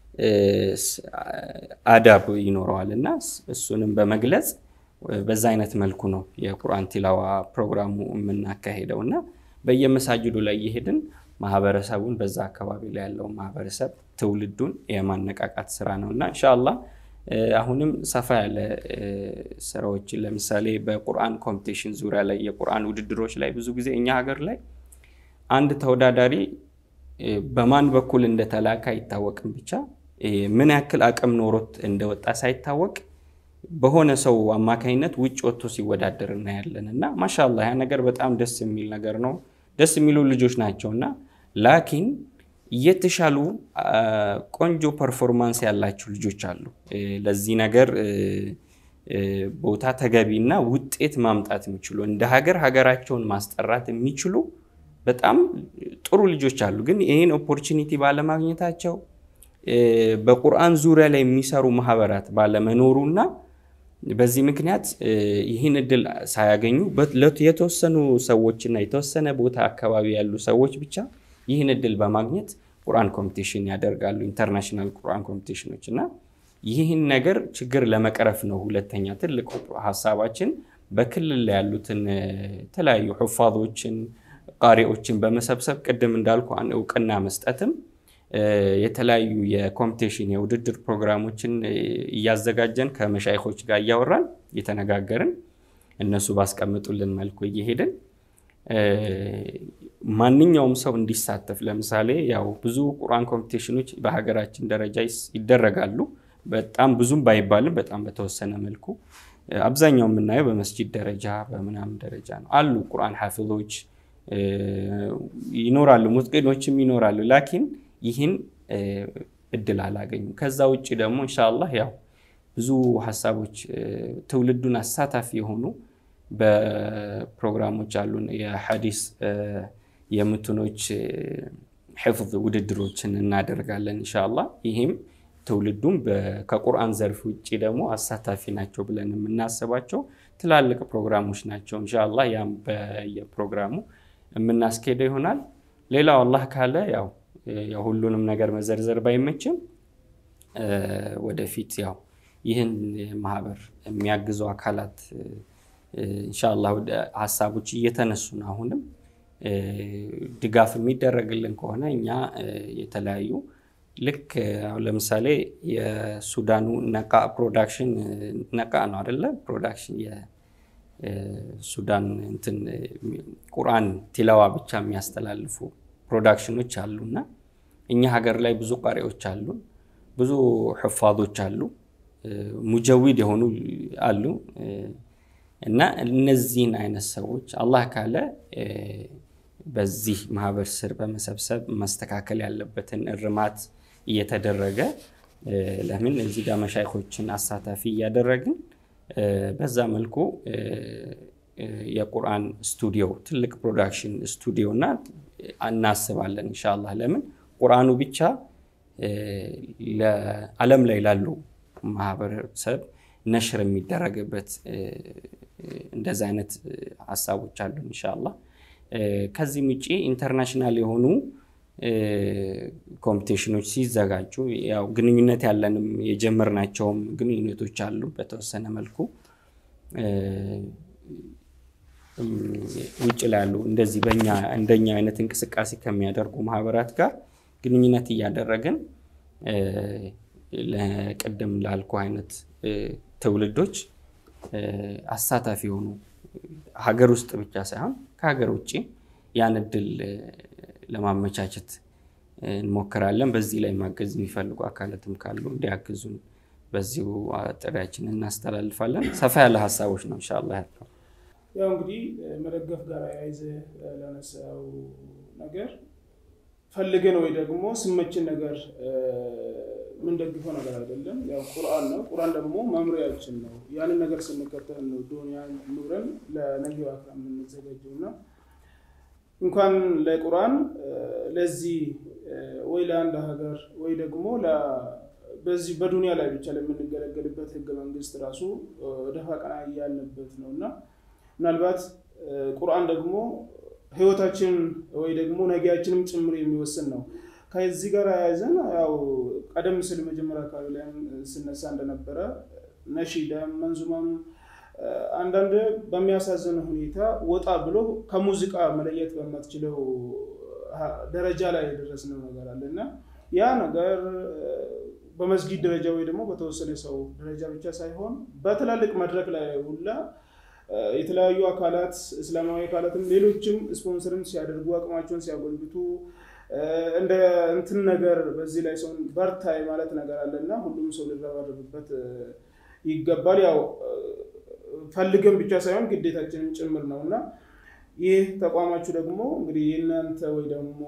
አዳብ ይኖረዋል እና እሱንም በመግለጽ በዛ አይነት መልኩ ነው የቁርአን ቲላዋ ፕሮግራሙ የምናካሄደው እና በየመሳጅዱ ላይ እየሄድን ማህበረሰቡን በዛ አካባቢ ላይ ያለው ማህበረሰብ ትውልዱን የማነቃቃት ስራ ነው እና እንሻላ አሁንም ሰፋ ያለ ስራዎችን ለምሳሌ በቁርአን ኮምፒቴሽን ዙሪያ ላይ የቁርአን ውድድሮች ላይ ብዙ ጊዜ እኛ ሀገር ላይ አንድ ተወዳዳሪ በማን በኩል እንደተላከ አይታወቅም። ብቻ ምን ያክል አቅም ኖሮት እንደወጣ ሳይታወቅ በሆነ ሰው አማካኝነት ውጭ ወጥቶ ሲወዳደር እናያለን እና ማሻላ ያ ነገር በጣም ደስ የሚል ነገር ነው። ደስ የሚሉ ልጆች ናቸው እና ላኪን የተሻሉ ቆንጆ ፐርፎርማንስ ያላቸው ልጆች አሉ። ለዚህ ነገር ቦታ ተገቢና ውጤት ማምጣት የሚችሉ እንደ ሀገር ሀገራቸውን ማስጠራት የሚችሉ በጣም ጥሩ ልጆች አሉ። ግን ይህን ኦፖርቹኒቲ ባለማግኘታቸው በቁርአን ዙሪያ ላይ የሚሰሩ ማህበራት ባለመኖሩና በዚህ ምክንያት ይህን እድል ሳያገኙ የተወሰኑ ሰዎችና የተወሰነ ቦታ አካባቢ ያሉ ሰዎች ብቻ ይህን እድል በማግኘት ቁርአን ኮምፒቲሽን ያደርጋሉ፣ ኢንተርናሽናል ቁርአን ኮምፒቲሽኖች እና ይህን ነገር ችግር ለመቅረፍ ነው። ሁለተኛ ትልቅ ሀሳባችን በክልል ላይ ያሉትን የተለያዩ ሑፋዞችን ቃሪዎችን በመሰብሰብ ቅድም እንዳልኩ እውቅና መስጠትም የተለያዩ የኮምፒቴሽን የውድድር ፕሮግራሞችን እያዘጋጀን ከመሻይኮች ጋር እያወራን እየተነጋገርን እነሱ ባስቀምጡልን መልኩ እየሄድን ማንኛውም ሰው እንዲሳተፍ ለምሳሌ ያው ብዙ ቁርአን ኮምፒቴሽኖች በሀገራችን ደረጃ ይደረጋሉ። በጣም ብዙም ባይባልም በጣም በተወሰነ መልኩ አብዛኛው የምናየው በመስጂድ ደረጃ በምናምን ደረጃ ነው። አሉ ቁርአን ሐፊዞች ይኖራሉ፣ ሙጥቂኖችም ይኖራሉ። ላኪን ይህን እድል አላገኙም። ከዛ ውጭ ደግሞ ኢንሻአላህ ያው ብዙ ሀሳቦች ትውልዱን አሳታፊ የሆኑ በፕሮግራሞች አሉን። የሐዲስ የምትኖች ሕፍዝ ውድድሮችን እናደርጋለን ኢንሻአላህ። ይህም ትውልዱም ከቁርአን ዘርፍ ውጭ ደግሞ አሳታፊ ናቸው ብለን የምናስባቸው ትላልቅ ፕሮግራሞች ናቸው። እንሻላ ያም በየፕሮግራሙ የምናስኬደው ይሆናል። ሌላው አላህ ካለ ያው ሁሉንም ነገር መዘርዘር ባይመችም ወደፊት ያው ይህን ማህበር የሚያግዙ አካላት እንሻላ ሀሳቦች እየተነሱ ነው። አሁንም ድጋፍ የሚደረግልን ከሆነ እኛ የተለያዩ ልክ አሁን ለምሳሌ የሱዳኑ ነቃ ፕሮዳክሽን ነቃ ነው አደለ? ፕሮዳክሽን የሱዳን እንትን ቁርአን ቲላዋ ብቻ የሚያስተላልፉ ፕሮዳክሽኖች አሉና እኛ ሀገር ላይ ብዙ ቃሪዎች አሉ፣ ብዙ ሕፋዞች አሉ፣ ሙጀዊድ የሆኑ አሉ እና እነዚህን አይነት ሰዎች አላህ ካለ በዚህ ማህበር ስር በመሰብሰብ መስተካከል ያለበትን እርማት እየተደረገ ለምን እዚህ ጋር መሻይኮችን አሳታፊ እያደረግን በዛ መልኩ የቁርአን ስቱዲዮ ትልቅ ፕሮዳክሽን ስቱዲዮ እና እናስባለን ኢንሻላህ። ለምን ቁርአኑ ብቻ ለዓለም ላይ ላሉ ማህበረሰብ ነሽር የሚደረግበት እንደዚህ አይነት ሀሳቦች አሉን ኢንሻላህ። ከዚህም ውጭ ኢንተርናሽናል የሆኑ ኮምፒቴሽኖች ሲዘጋጁ ያው ግንኙነት ያለንም የጀመርናቸውም ግንኙነቶች አሉ። በተወሰነ መልኩ ውጭ ላይ ያሉ እንደዚህ በእኛ እንደኛ አይነት እንቅስቃሴ ከሚያደርጉ ማህበራት ጋር ግንኙነት እያደረግን ለቅድም ላልኩ አይነት ትውልዶች አሳታፊ የሆኑ ሀገር ውስጥ ብቻ ሳይሆን ከሀገር ውጭ ያን እድል ለማመቻቸት እንሞክራለን። በዚህ ላይ ማገዝ የሚፈልጉ አካላትም ካሉ እንዲያግዙን በዚሁ ጥሪያችንን እናስተላልፋለን። ሰፋ ያለ ሀሳቦች ነው ኢንሻላህ ያለው። ያው እንግዲህ መደገፍ ጋር ያይዘ ለነሳው ነገር ፈልገን ወይ ደግሞ ስመችን ነገር የምንደግፈው ነገር አይደለም። ያው ቁርአን ነው። ቁርአን ደግሞ መምሪያችን ነው። ያንን ነገር ስንከተል ነው ዱንያ ኑረን ለነገው አክራ የምንዘጋጀው እና እንኳን ለቁርአን ለዚህ ወይ ለአንድ ሀገር ወይ ደግሞ በዚህ በዱንያ ላይ ብቻ ለምንገለገልበት ህገ መንግስት ራሱ ደፋ ቀና እያልንበት ነው እና ምናልባት ቁርአን ደግሞ ህይወታችን ወይ ደግሞ ነጊያችንም ጭምር የሚወስን ነው። ከዚህ ጋር ያያዘን ያው ቀደም ሲል መጀመሪያ አካባቢ ላይም ስነሳ እንደነበረ ነሺዳም መንዙማም አንዳንድ በሚያሳዝን ሁኔታ ወጣ ብሎ ከሙዚቃ መለየት በማትችለው ደረጃ ላይ የደረስነው ነገር አለ እና ያ ነገር በመስጊድ ደረጃ ወይ ደግሞ በተወሰነ ሰው ደረጃ ብቻ ሳይሆን በትላልቅ መድረክ ላይ ሁላ የተለያዩ አካላት እስላማዊ አካላትም ሌሎችም ስፖንሰርም ሲያደርጉ አቅማቸውን ሲያጎልብቱ እንደ እንትን ነገር በዚህ ላይ ሰውን በርታ ማለት ነገር አለ እና ሁሉም ሰው ሊረባረብበት ይገባል። ያው ፈልገን ብቻ ሳይሆን ግዴታችንን ጭምር ነው እና ይህ ተቋማችሁ ደግሞ እንግዲህ የእናንተ ወይ ደግሞ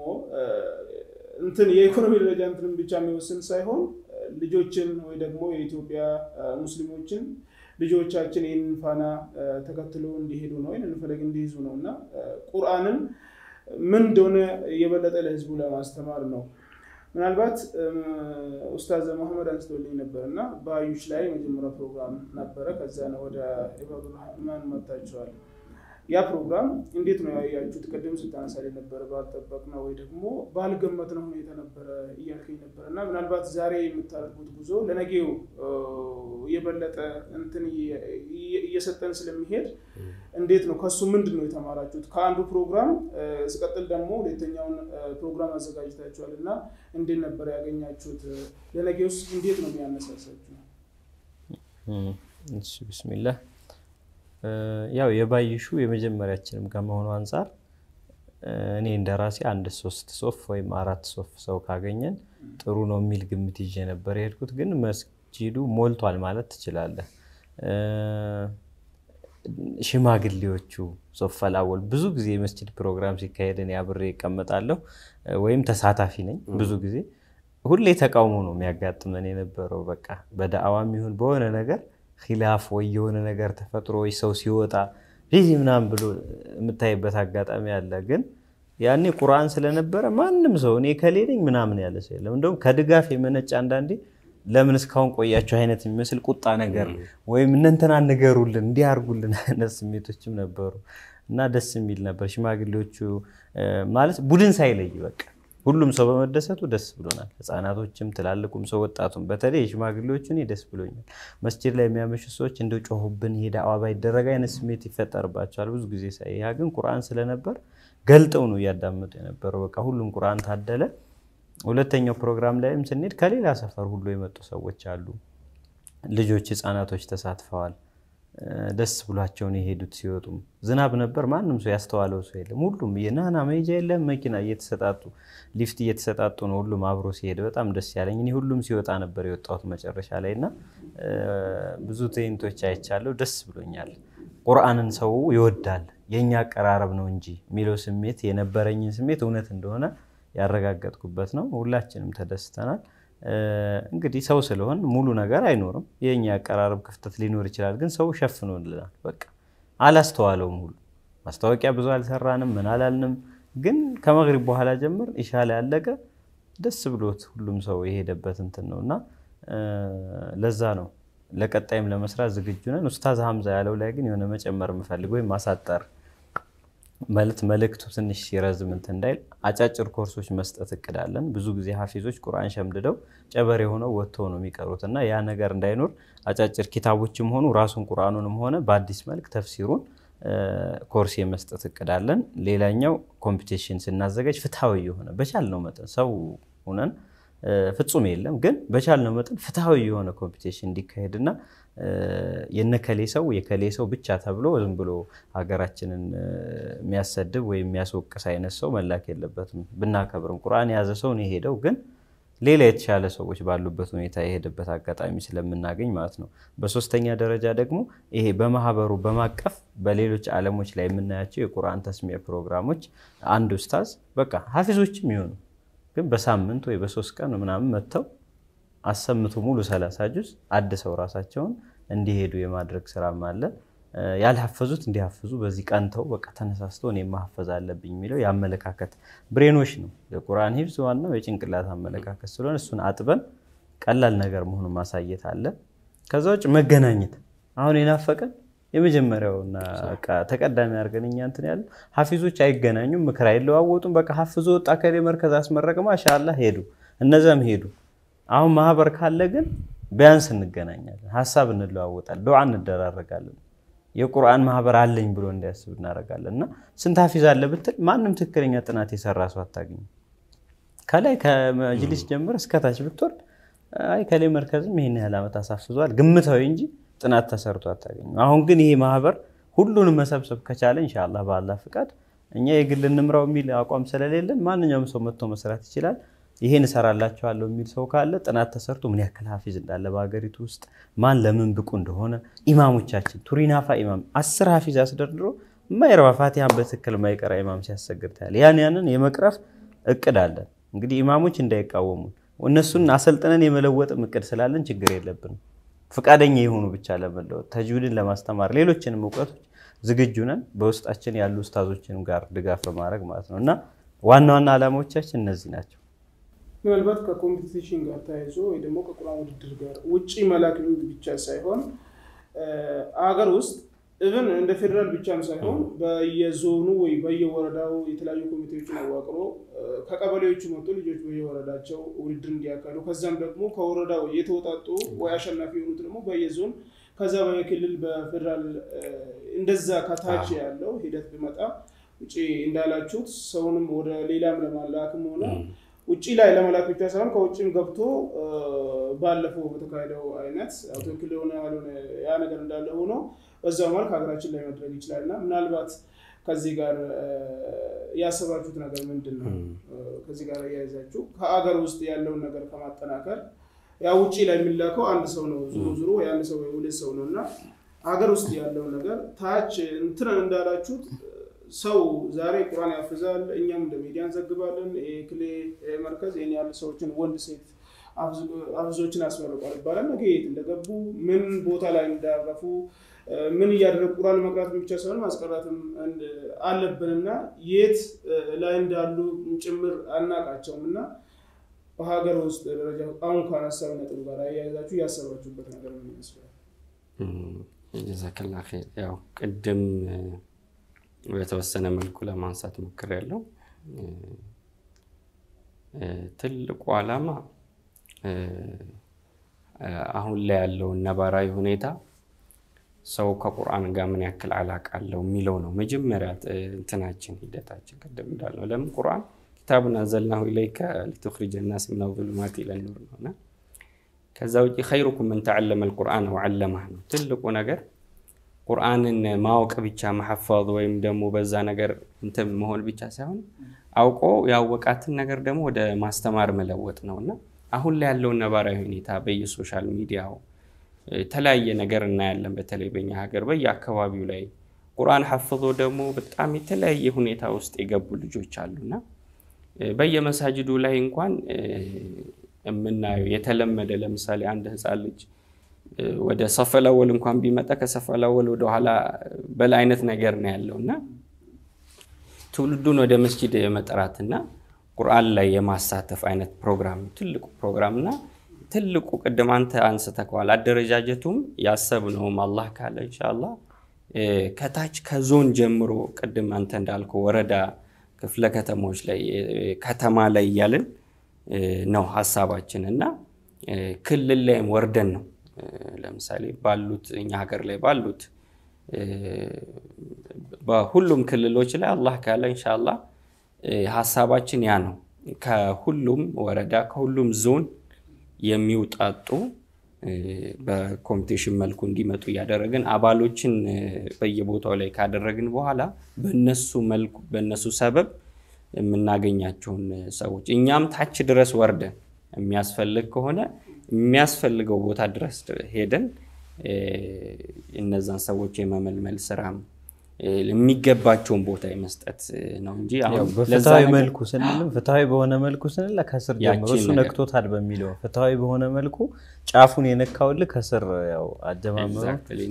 እንትን የኢኮኖሚ ደረጃ እንትንም ብቻ የሚወስን ሳይሆን ልጆችን ወይ ደግሞ የኢትዮጵያ ሙስሊሞችን ልጆቻችን ይህንን ፋና ተከትሎ እንዲሄዱ ነው ወይም ፈለግ እንዲይዙ ነው እና ቁርአንን ምን እንደሆነ የበለጠ ለህዝቡ ለማስተማር ነው። ምናልባት ኡስታዝ መሐመድ አንስተውልኝ ነበር እና በአዩሽ ላይ የመጀመሪያ ፕሮግራም ነበረ። ከዛ ነው ወደ ኢባዱራህማን መጥታችኋል። ያ ፕሮግራም እንዴት ነው ያያችሁት? ቅድም ስታነሳል ነበረ ባልጠበቅነው ወይ ደግሞ ባልገመትነው ሁኔታ ነበረ እያልከኝ ነበር እና ምናልባት ዛሬ የምታደርጉት ጉዞ ለነገው የበለጠ እንትን እየሰጠን ስለሚሄድ እንዴት ነው ከሱ ምንድን ነው የተማራችሁት? ከአንዱ ፕሮግራም ስቀጥል ደግሞ ሁለተኛውን ፕሮግራም አዘጋጅታችኋል እና እንዴት ነበር ያገኛችሁት? ለነገውስ እንዴት ነው የሚያነሳሳችሁ? ብስሚላህ ያው የባይሹ የመጀመሪያችንም ከመሆኑ አንጻር እኔ እንደ ራሴ አንድ ሶስት ሶፍ ወይም አራት ሶፍ ሰው ካገኘን ጥሩ ነው የሚል ግምት ይዤ ነበር የሄድኩት። ግን መስጂዱ ሞልቷል ማለት ትችላለህ። ሽማግሌዎቹ ሶፈል አወል ብዙ ጊዜ የመስጂድ ፕሮግራም ሲካሄድ እኔ አብሬ እቀመጣለሁ ወይም ተሳታፊ ነኝ። ብዙ ጊዜ ሁሌ ተቃውሞ ነው የሚያጋጥመን የነበረው። በቃ በዳዕዋም ይሁን በሆነ ነገር ኪላፍ ወይ የሆነ ነገር ተፈጥሮ ወይ ሰው ሲወጣ ዚህ ምናምን ብሎ የምታይበት አጋጣሚ አለ። ግን ያኔ ቁርአን ስለነበረ ማንም ሰው እኔ ከሌለኝ ምናምን ያለ ሰው የለም። እንደውም ከድጋፍ የመነጭ አንዳንዴ ለምን እስካሁን ቆያቸው አይነት የሚመስል ቁጣ ነገር ወይም እነንተና ንገሩልን እንዲያርጉልን አይነት ስሜቶችም ነበሩ እና ደስ የሚል ነበር። ሽማግሌዎቹ ማለት ቡድን ሳይለይ በቃ ሁሉም ሰው በመደሰቱ ደስ ብሎናል። ህፃናቶችም፣ ትላልቁም ሰው ወጣቱም፣ በተለይ የሽማግሌዎቹ እኔ ደስ ብሎኛል። መስጂድ ላይ የሚያመሹ ሰዎች እንደ ጮሁብን ሄደ አዋባ ይደረግ አይነት ስሜት ይፈጠርባቸዋል ብዙ ጊዜ ሳይ። ያ ግን ቁርአን ስለነበር ገልጠው ነው እያዳመጡ የነበረው። በቃ ሁሉም ቁርአን ታደለ። ሁለተኛው ፕሮግራም ላይም ስንሄድ ከሌላ ሰፈር ሁሉ የመጡ ሰዎች አሉ። ልጆች፣ ህፃናቶች ተሳትፈዋል። ደስ ብሏቸውን የሄዱት ሲወጡም ዝናብ ነበር። ማንም ሰው ያስተዋለው ሰው የለም። ሁሉም የናና መሄጃ የለም መኪና እየተሰጣጡ ሊፍት እየተሰጣጡ ነው ሁሉም አብሮ ሲሄድ በጣም ደስ ያለኝ እኔ ሁሉም ሲወጣ ነበር የወጣሁት መጨረሻ ላይ እና ብዙ ትዕይንቶች አይቻለሁ። ደስ ብሎኛል። ቁርአንን ሰው ይወዳል የእኛ አቀራረብ ነው እንጂ የሚለው ስሜት የነበረኝን ስሜት እውነት እንደሆነ ያረጋገጥኩበት ነው። ሁላችንም ተደስተናል። እንግዲህ ሰው ስለሆን ሙሉ ነገር አይኖርም። የእኛ አቀራረብ ክፍተት ሊኖር ይችላል። ግን ሰው ሸፍኖልናል። በቃ አላስተዋለውም። ሁሉ ማስታወቂያ ብዙ አልሰራንም፣ ምን አላልንም። ግን ከመግሪብ በኋላ ጀምር ኢሻ ላይ ያለቀ ደስ ብሎት ሁሉም ሰው የሄደበት እንትን ነው እና ለዛ ነው ለቀጣይም ለመስራት ዝግጁ ነን። ኡስታዝ ሀምዛ ያለው ላይ ግን የሆነ መጨመር የምፈልግ ወይም ማሳጠር ማለት መልእክቱ ትንሽ ሲረዝም እንትን እንዳይል አጫጭር ኮርሶች መስጠት እቅዳለን። ብዙ ጊዜ ሀፊዞች ቁርአን ሸምድደው ጨበሬ ሆነው ወጥተው ነው የሚቀሩት እና ያ ነገር እንዳይኖር አጫጭር ኪታቦችም ሆኑ ራሱን ቁርአኑንም ሆነ በአዲስ መልክ ተፍሲሩን ኮርስ የመስጠት እቅዳለን። ሌላኛው ኮምፒቴሽን ስናዘጋጅ ፍትሐዊ የሆነ በቻልነው መጠን ሰው ሆነን ፍጹም የለም ግን በቻልነው መጠን ፍትሐዊ የሆነ ኮምፒቴሽን እንዲካሄድና የነከሌ ሰው የከሌ ሰው ብቻ ተብሎ ዝም ብሎ ሀገራችንን የሚያሰድብ ወይም የሚያስወቅስ አይነት ሰው መላክ የለበትም። ብናከብርም ቁርአን የያዘ ሰው ነው የሄደው፣ ግን ሌላ የተሻለ ሰዎች ባሉበት ሁኔታ የሄደበት አጋጣሚ ስለምናገኝ ማለት ነው። በሶስተኛ ደረጃ ደግሞ ይሄ በማህበሩ በማቀፍ በሌሎች ዓለሞች ላይ የምናያቸው የቁርአን ተስሚያ ፕሮግራሞች አንድ ኡስታዝ በቃ ሀፊዞችም ይሆኑ ግን በሳምንት ወይ በሶስት ቀን ምናምን መጥተው አሰምቶ ሙሉ ሰላሳ ጁዝ አድሰው ራሳቸውን እንዲሄዱ የማድረግ ስራም አለ። ያልሐፈዙት እንዲሐፍዙ በዚህ ቀንተው በቃ ተነሳስተው እኔ ማሐፈዝ አለብኝ የሚለው የአመለካከት ብሬኖች ነው። የቁርአን ሂፍዝ ዋናው የጭንቅላት አመለካከት ስለሆነ እሱን አጥበን ቀላል ነገር መሆኑን ማሳየት አለ። ከዛ ውጭ መገናኘት አሁን የናፈቀን የመጀመሪያውና ተቀዳሚ አድርገን እኛ እንትን ያለ ሀፊዞች አይገናኙም፣ ምክር አይለዋወጡም። በቃ ሀፍዞ ወጣ ከሌ መርከዝ አስመረቀ ማሻላ ሄዱ፣ እነዛም ሄዱ። አሁን ማህበር ካለ ግን ቢያንስ እንገናኛለን፣ ሀሳብ እንለዋወጣለን፣ ዱዓ እንደራረጋለን። የቁርአን ማህበር አለኝ ብሎ እንዲያስብ እናደርጋለን። እና ስንት ሀፊዝ አለ ብትል ማንም ትክክለኛ ጥናት የሰራ ሰው አታገኝም። ከላይ ከመጅሊስ ጀምር እስከታች ብትወርድ አይ ከላይ መርከዝም ይህን ያህል ዓመት አሳፍዟል ግምታዊ እንጂ ጥናት ተሰርቶ አታገኝም። አሁን ግን ይሄ ማህበር ሁሉንም መሰብሰብ ከቻለ ኢንሻላህ በአላህ ፍቃድ እኛ የግል እንምራው የሚል አቋም ስለሌለን ማንኛውም ሰው መጥቶ መስራት ይችላል። ይሄን እሰራላችኋለሁ የሚል ሰው ካለ ጥናት ተሰርቶ ምን ያክል ሀፊዝ እንዳለ በሀገሪቱ ውስጥ ማን ለምን ብቁ እንደሆነ ኢማሞቻችን ቱሪናፋ ኢማም አስር ሀፊዝ አስደርድሮ የማይረባ ፋቲሃን በትክክል የማይቀራ ኢማም ሲያሰግድ ታያል። ያን ያንን የመቅረፍ እቅድ አለን። እንግዲህ ኢማሞች እንዳይቃወሙ እነሱን አሰልጥነን የመለወጥም እቅድ ስላለን ችግር የለብንም። ፈቃደኛ የሆኑ ብቻ ለመለወጥ ተጅዊድን ለማስተማር ሌሎችንም እውቀቶች ዝግጁ ነን። በውስጣችን ያሉ ኡስታዞችንም ጋር ድጋፍ በማድረግ ማለት ነው እና ዋና ዋና ዓላማዎቻችን እነዚህ ናቸው። ምናልባት ከኮምፒቲሽን ጋር ተያይዞ ወይ ደግሞ ከቁርአን ውድድር ጋር ውጭ መላክ ብቻ ሳይሆን አገር ውስጥ እብን እንደ ፌዴራል ብቻም ሳይሆን በየዞኑ ወይ በየወረዳው የተለያዩ ኮሚቴዎችን አዋቅሮ ከቀበሌዎቹ መጡ ልጆች በየወረዳቸው ውድድር እንዲያካሉ ከዛም ደግሞ ከወረዳው የተወጣጡ ወይ አሸናፊ የሆኑት ደግሞ በየዞን ከዛ በክልል በፌዴራል እንደዛ ከታች ያለው ሂደት ቢመጣ ውጭ እንዳላችሁት ሰውንም ወደ ሌላም ለማላክም ሆነ ውጭ ላይ ለመላክ ብቻ ሳይሆን ከውጭም ገብቶ ባለፈው በተካሄደው አይነት ትክክል የሆነ ያልሆነ ያ ነገር እንዳለ ሆኖ በዛው መልክ ሀገራችን ላይ መድረግ ይችላል እና ምናልባት ከዚህ ጋር ያሰባችሁት ነገር ምንድን ነው? ከዚህ ጋር እያያዛችሁ ከአገር ውስጥ ያለውን ነገር ከማጠናከር ያ ውጭ ላይ የሚላከው አንድ ሰው ነው፣ ዙሮ ዙሮ የአንድ ሰው ሁለት ሰው ነው እና ሀገር ውስጥ ያለውን ነገር ታች እንትን እንዳላችሁት ሰው ዛሬ ቁርአን ያፍዛል፣ እኛም እንደ ሚዲያ እንዘግባለን። ክሌ መርከዝ ይህን ያሉ ሰዎችን ወንድ ሴት አፍዞችን አስመርቋል ይባላል። ነገ የት እንደገቡ ምን ቦታ ላይ እንዳረፉ ምን እያደረጉ ቁርአን መቅራት ብቻ ሳይሆን ማስቀራትም አለብንና የት ላይ እንዳሉ ጭምር አናቃቸውም እና ሀገር ውስጥ ደረጃ አሁን ካነሳው ነጥብ ጋር አያይዛችሁ ያሰባችሁበት ነገር ምን ይመስላል? ጀዛከላ ኸይር። ያው ቅድም በተወሰነ መልኩ ለማንሳት ሞክሬያለሁ። ትልቁ ዓላማ አሁን ላይ ያለውን ነባራዊ ሁኔታ ሰው ከቁርአን ጋር ምን ያክል አላቃ አለው የሚለው ነው መጀመሪያ እንትናችን ሂደታችን። ቅድም እንዳልነው ለምን ቁርአን ኪታቡን አንዘልናሁ ኢለይከ ሊቱኽሪጀ ናስ ሚነ ዙሉማት ኢለ ኑር ነው እና ከዛ ውጭ ኸይሩኩም መን ተዓለመ ልቁርአን ወዓለመህ ነው ትልቁ ነገር ቁርአንን ማወቅ ብቻ መሐፈዝ ወይም ደግሞ በዛ ነገር እንትን መሆን ብቻ ሳይሆን አውቆ ያወቃትን ነገር ደግሞ ወደ ማስተማር መለወጥ ነው እና አሁን ላይ ያለውን ነባራዊ ሁኔታ በየሶሻል ሚዲያው የተለያየ ነገር እናያለን። በተለይ በኛ ሀገር በየአካባቢው ላይ ቁርአን ሐፍዞ ደግሞ በጣም የተለያየ ሁኔታ ውስጥ የገቡ ልጆች አሉና በየመሳጅዱ ላይ እንኳን የምናየው የተለመደ ለምሳሌ አንድ ህፃን ልጅ ወደ ሰፈላወል እንኳን ቢመጣ ከሰፈላወል ወደኋላ በላ አይነት ነገር ነው ያለው እና ትውልዱን ወደ መስጂድ የመጥራትና ቁርአን ላይ የማሳተፍ አይነት ፕሮግራም ትልቁ ፕሮግራም እና ትልቁ ቅድም አንተ አንስተከዋል። አደረጃጀቱም ያሰብነውም አላህ ካለ እንሻላ ከታች ከዞን ጀምሮ ቅድም አንተ እንዳልከው ወረዳ፣ ክፍለ ከተሞች ላይ ከተማ ላይ እያልን ነው ሀሳባችን እና ክልል ላይም ወርደን ነው ለምሳሌ ባሉት እኛ ሀገር ላይ ባሉት በሁሉም ክልሎች ላይ አላህ ካለ እንሻላ ሀሳባችን ያ ነው። ከሁሉም ወረዳ ከሁሉም ዞን የሚውጣጡ በኮምፒቴሽን መልኩ እንዲመጡ እያደረግን አባሎችን በየቦታው ላይ ካደረግን በኋላ በነሱ መልኩ በነሱ ሰበብ የምናገኛቸውን ሰዎች እኛም ታች ድረስ ወርደን የሚያስፈልግ ከሆነ የሚያስፈልገው ቦታ ድረስ ሄደን እነዛን ሰዎች የመመልመል ስራም የሚገባቸውን ቦታ የመስጠት ነው እንጂ በፍትሐዊ መልኩ ስንልም ፍትሐዊ በሆነ መልኩ ስንል ከስር ጀምሮ እሱ ነክቶታል በሚለው ፍትሐዊ በሆነ መልኩ ጫፉን የነካውልህ ከስር ያው አጀማመሩ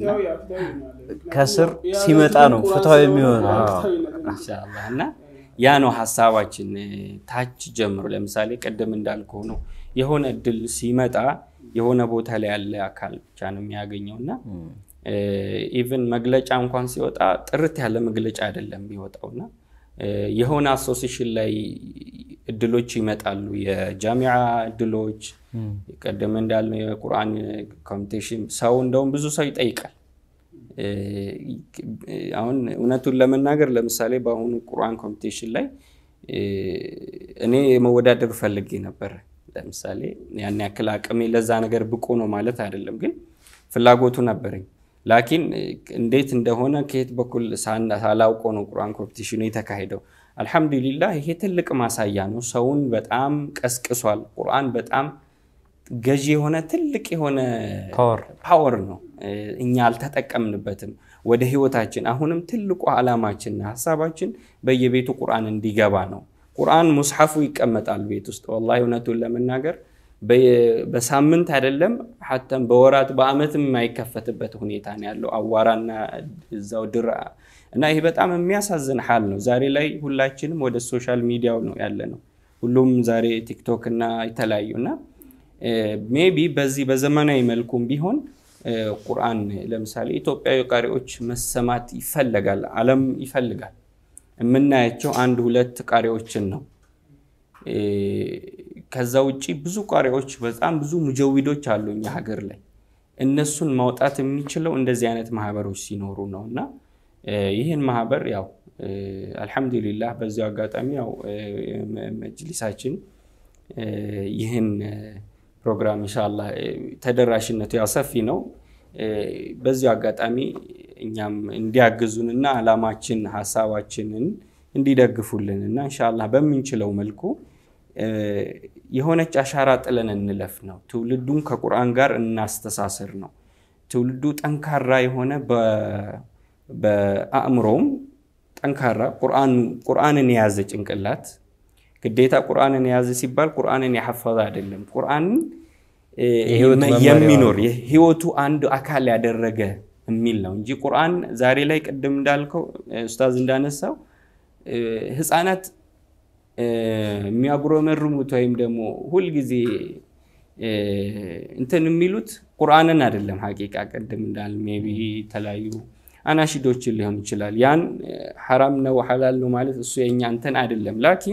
ከስር ሲመጣ ነው ፍትሐዊ የሚሆነው እና ያ ነው ሀሳባችን። ታች ጀምሮ ለምሳሌ ቅድም እንዳልከው ነው የሆነ እድል ሲመጣ የሆነ ቦታ ላይ ያለ አካል ብቻ ነው የሚያገኘው እና ኢቨን መግለጫ እንኳን ሲወጣ ጥርት ያለ መግለጫ አይደለም የሚወጣውና የሆነ አሶሴሽን ላይ እድሎች ይመጣሉ። የጃሚዓ እድሎች ቀደም እንዳልነው የቁርአን ኮምፒቴሽን ሰው እንደውም ብዙ ሰው ይጠይቃል። አሁን እውነቱን ለመናገር ለምሳሌ በአሁኑ ቁርአን ኮምፒቴሽን ላይ እኔ መወዳደር ፈልጌ ነበር። ለምሳሌ ያን ያክል አቅሜ ለዛ ነገር ብቁ ነው ማለት አይደለም፣ ግን ፍላጎቱ ነበረኝ። ላኪን እንዴት እንደሆነ ከየት በኩል ሳላውቆ ነው ቁርአን ኮምፒቲሽኑ የተካሄደው። አልሐምዱሊላህ ይሄ ትልቅ ማሳያ ነው። ሰውን በጣም ቀስቅሷል። ቁርአን በጣም ገዢ የሆነ ትልቅ የሆነ ፓወር ነው። እኛ አልተጠቀምንበትም ወደ ህይወታችን። አሁንም ትልቁ ዓላማችን ሀሳባችን በየቤቱ ቁርአን እንዲገባ ነው። ቁርአን ሙስሐፉ ይቀመጣል ቤት ውስጥ ወላሂ እውነቱን ለመናገር በሳምንት አይደለም ሐተም በወራት በአመትም የማይከፈትበት ሁኔታ ነው ያለው። አዋራና እዛው ድር እና ይሄ በጣም የሚያሳዝን ሀል ነው። ዛሬ ላይ ሁላችንም ወደ ሶሻል ሚዲያው ነው ያለ ነው። ሁሉም ዛሬ ቲክቶክ እና የተለያዩ እና ሜቢ በዚህ በዘመናዊ መልኩም ቢሆን ቁርአን ለምሳሌ ኢትዮጵያዊ ቃሪዎች መሰማት ይፈለጋል፣ ዓለም ይፈልጋል። የምናያቸው አንድ ሁለት ቃሪዎችን ነው። ከዛ ውጭ ብዙ ቃሪዎች በጣም ብዙ ሙጀዊዶች አሉ እኛ ሀገር ላይ። እነሱን ማውጣት የሚችለው እንደዚህ አይነት ማህበሮች ሲኖሩ ነው እና ይህን ማህበር ያው አልሐምዱሊላህ በዚያው አጋጣሚ ያው መጅሊሳችን ይህን ፕሮግራም ኢንሻላህ ተደራሽነቱ ያው ሰፊ ነው። በዚሁ አጋጣሚ እኛም እንዲያግዙንና አላማችን ሀሳባችንን እንዲደግፉልን እና ኢንሻላህ በምንችለው መልኩ የሆነች አሻራ ጥለን እንለፍ ነው። ትውልዱን ከቁርአን ጋር እናስተሳስር ነው። ትውልዱ ጠንካራ የሆነ በአእምሮውም ጠንካራ ቁርአንን የያዘ ጭንቅላት ግዴታ ቁርአንን የያዘ ሲባል ቁርአንን ያሐፈዘ አይደለም። ቁርአንን የሚኖር የህይወቱ አንዱ አካል ያደረገ የሚል ነው እንጂ ቁርአን ዛሬ ላይ ቅድም እንዳልከው ኡስታዝ እንዳነሳው ህፃናት የሚያጉረመርሙት ወይም ደግሞ ሁልጊዜ እንትን የሚሉት ቁርአንን አይደለም። ሀቂቃ ቅድም እንዳል ሜይ ቢ የተለያዩ አናሺዶችን ሊሆን ይችላል። ያን ሐራም ነው ሐላል ነው ማለት እሱ የኛ እንትን አይደለም። ላኪን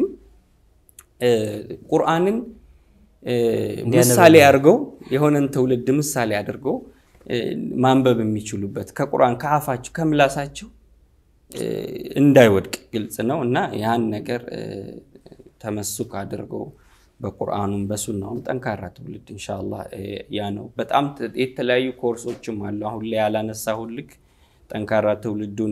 ቁርአንን ምሳሌ አድርገው የሆነን ትውልድ ምሳሌ አድርገው ማንበብ የሚችሉበት ከቁርአን ከአፋቸው ከምላሳቸው እንዳይወድቅ ግልጽ ነው እና ያን ነገር ተመሱክ አድርገው በቁርአኑም በሱናውም ጠንካራ ትውልድ ኢንሻአላህ ያ ነው። በጣም የተለያዩ ኮርሶችም አሉ። አሁን ላይ ያላነሳሁልክ ጠንካራ ትውልዱን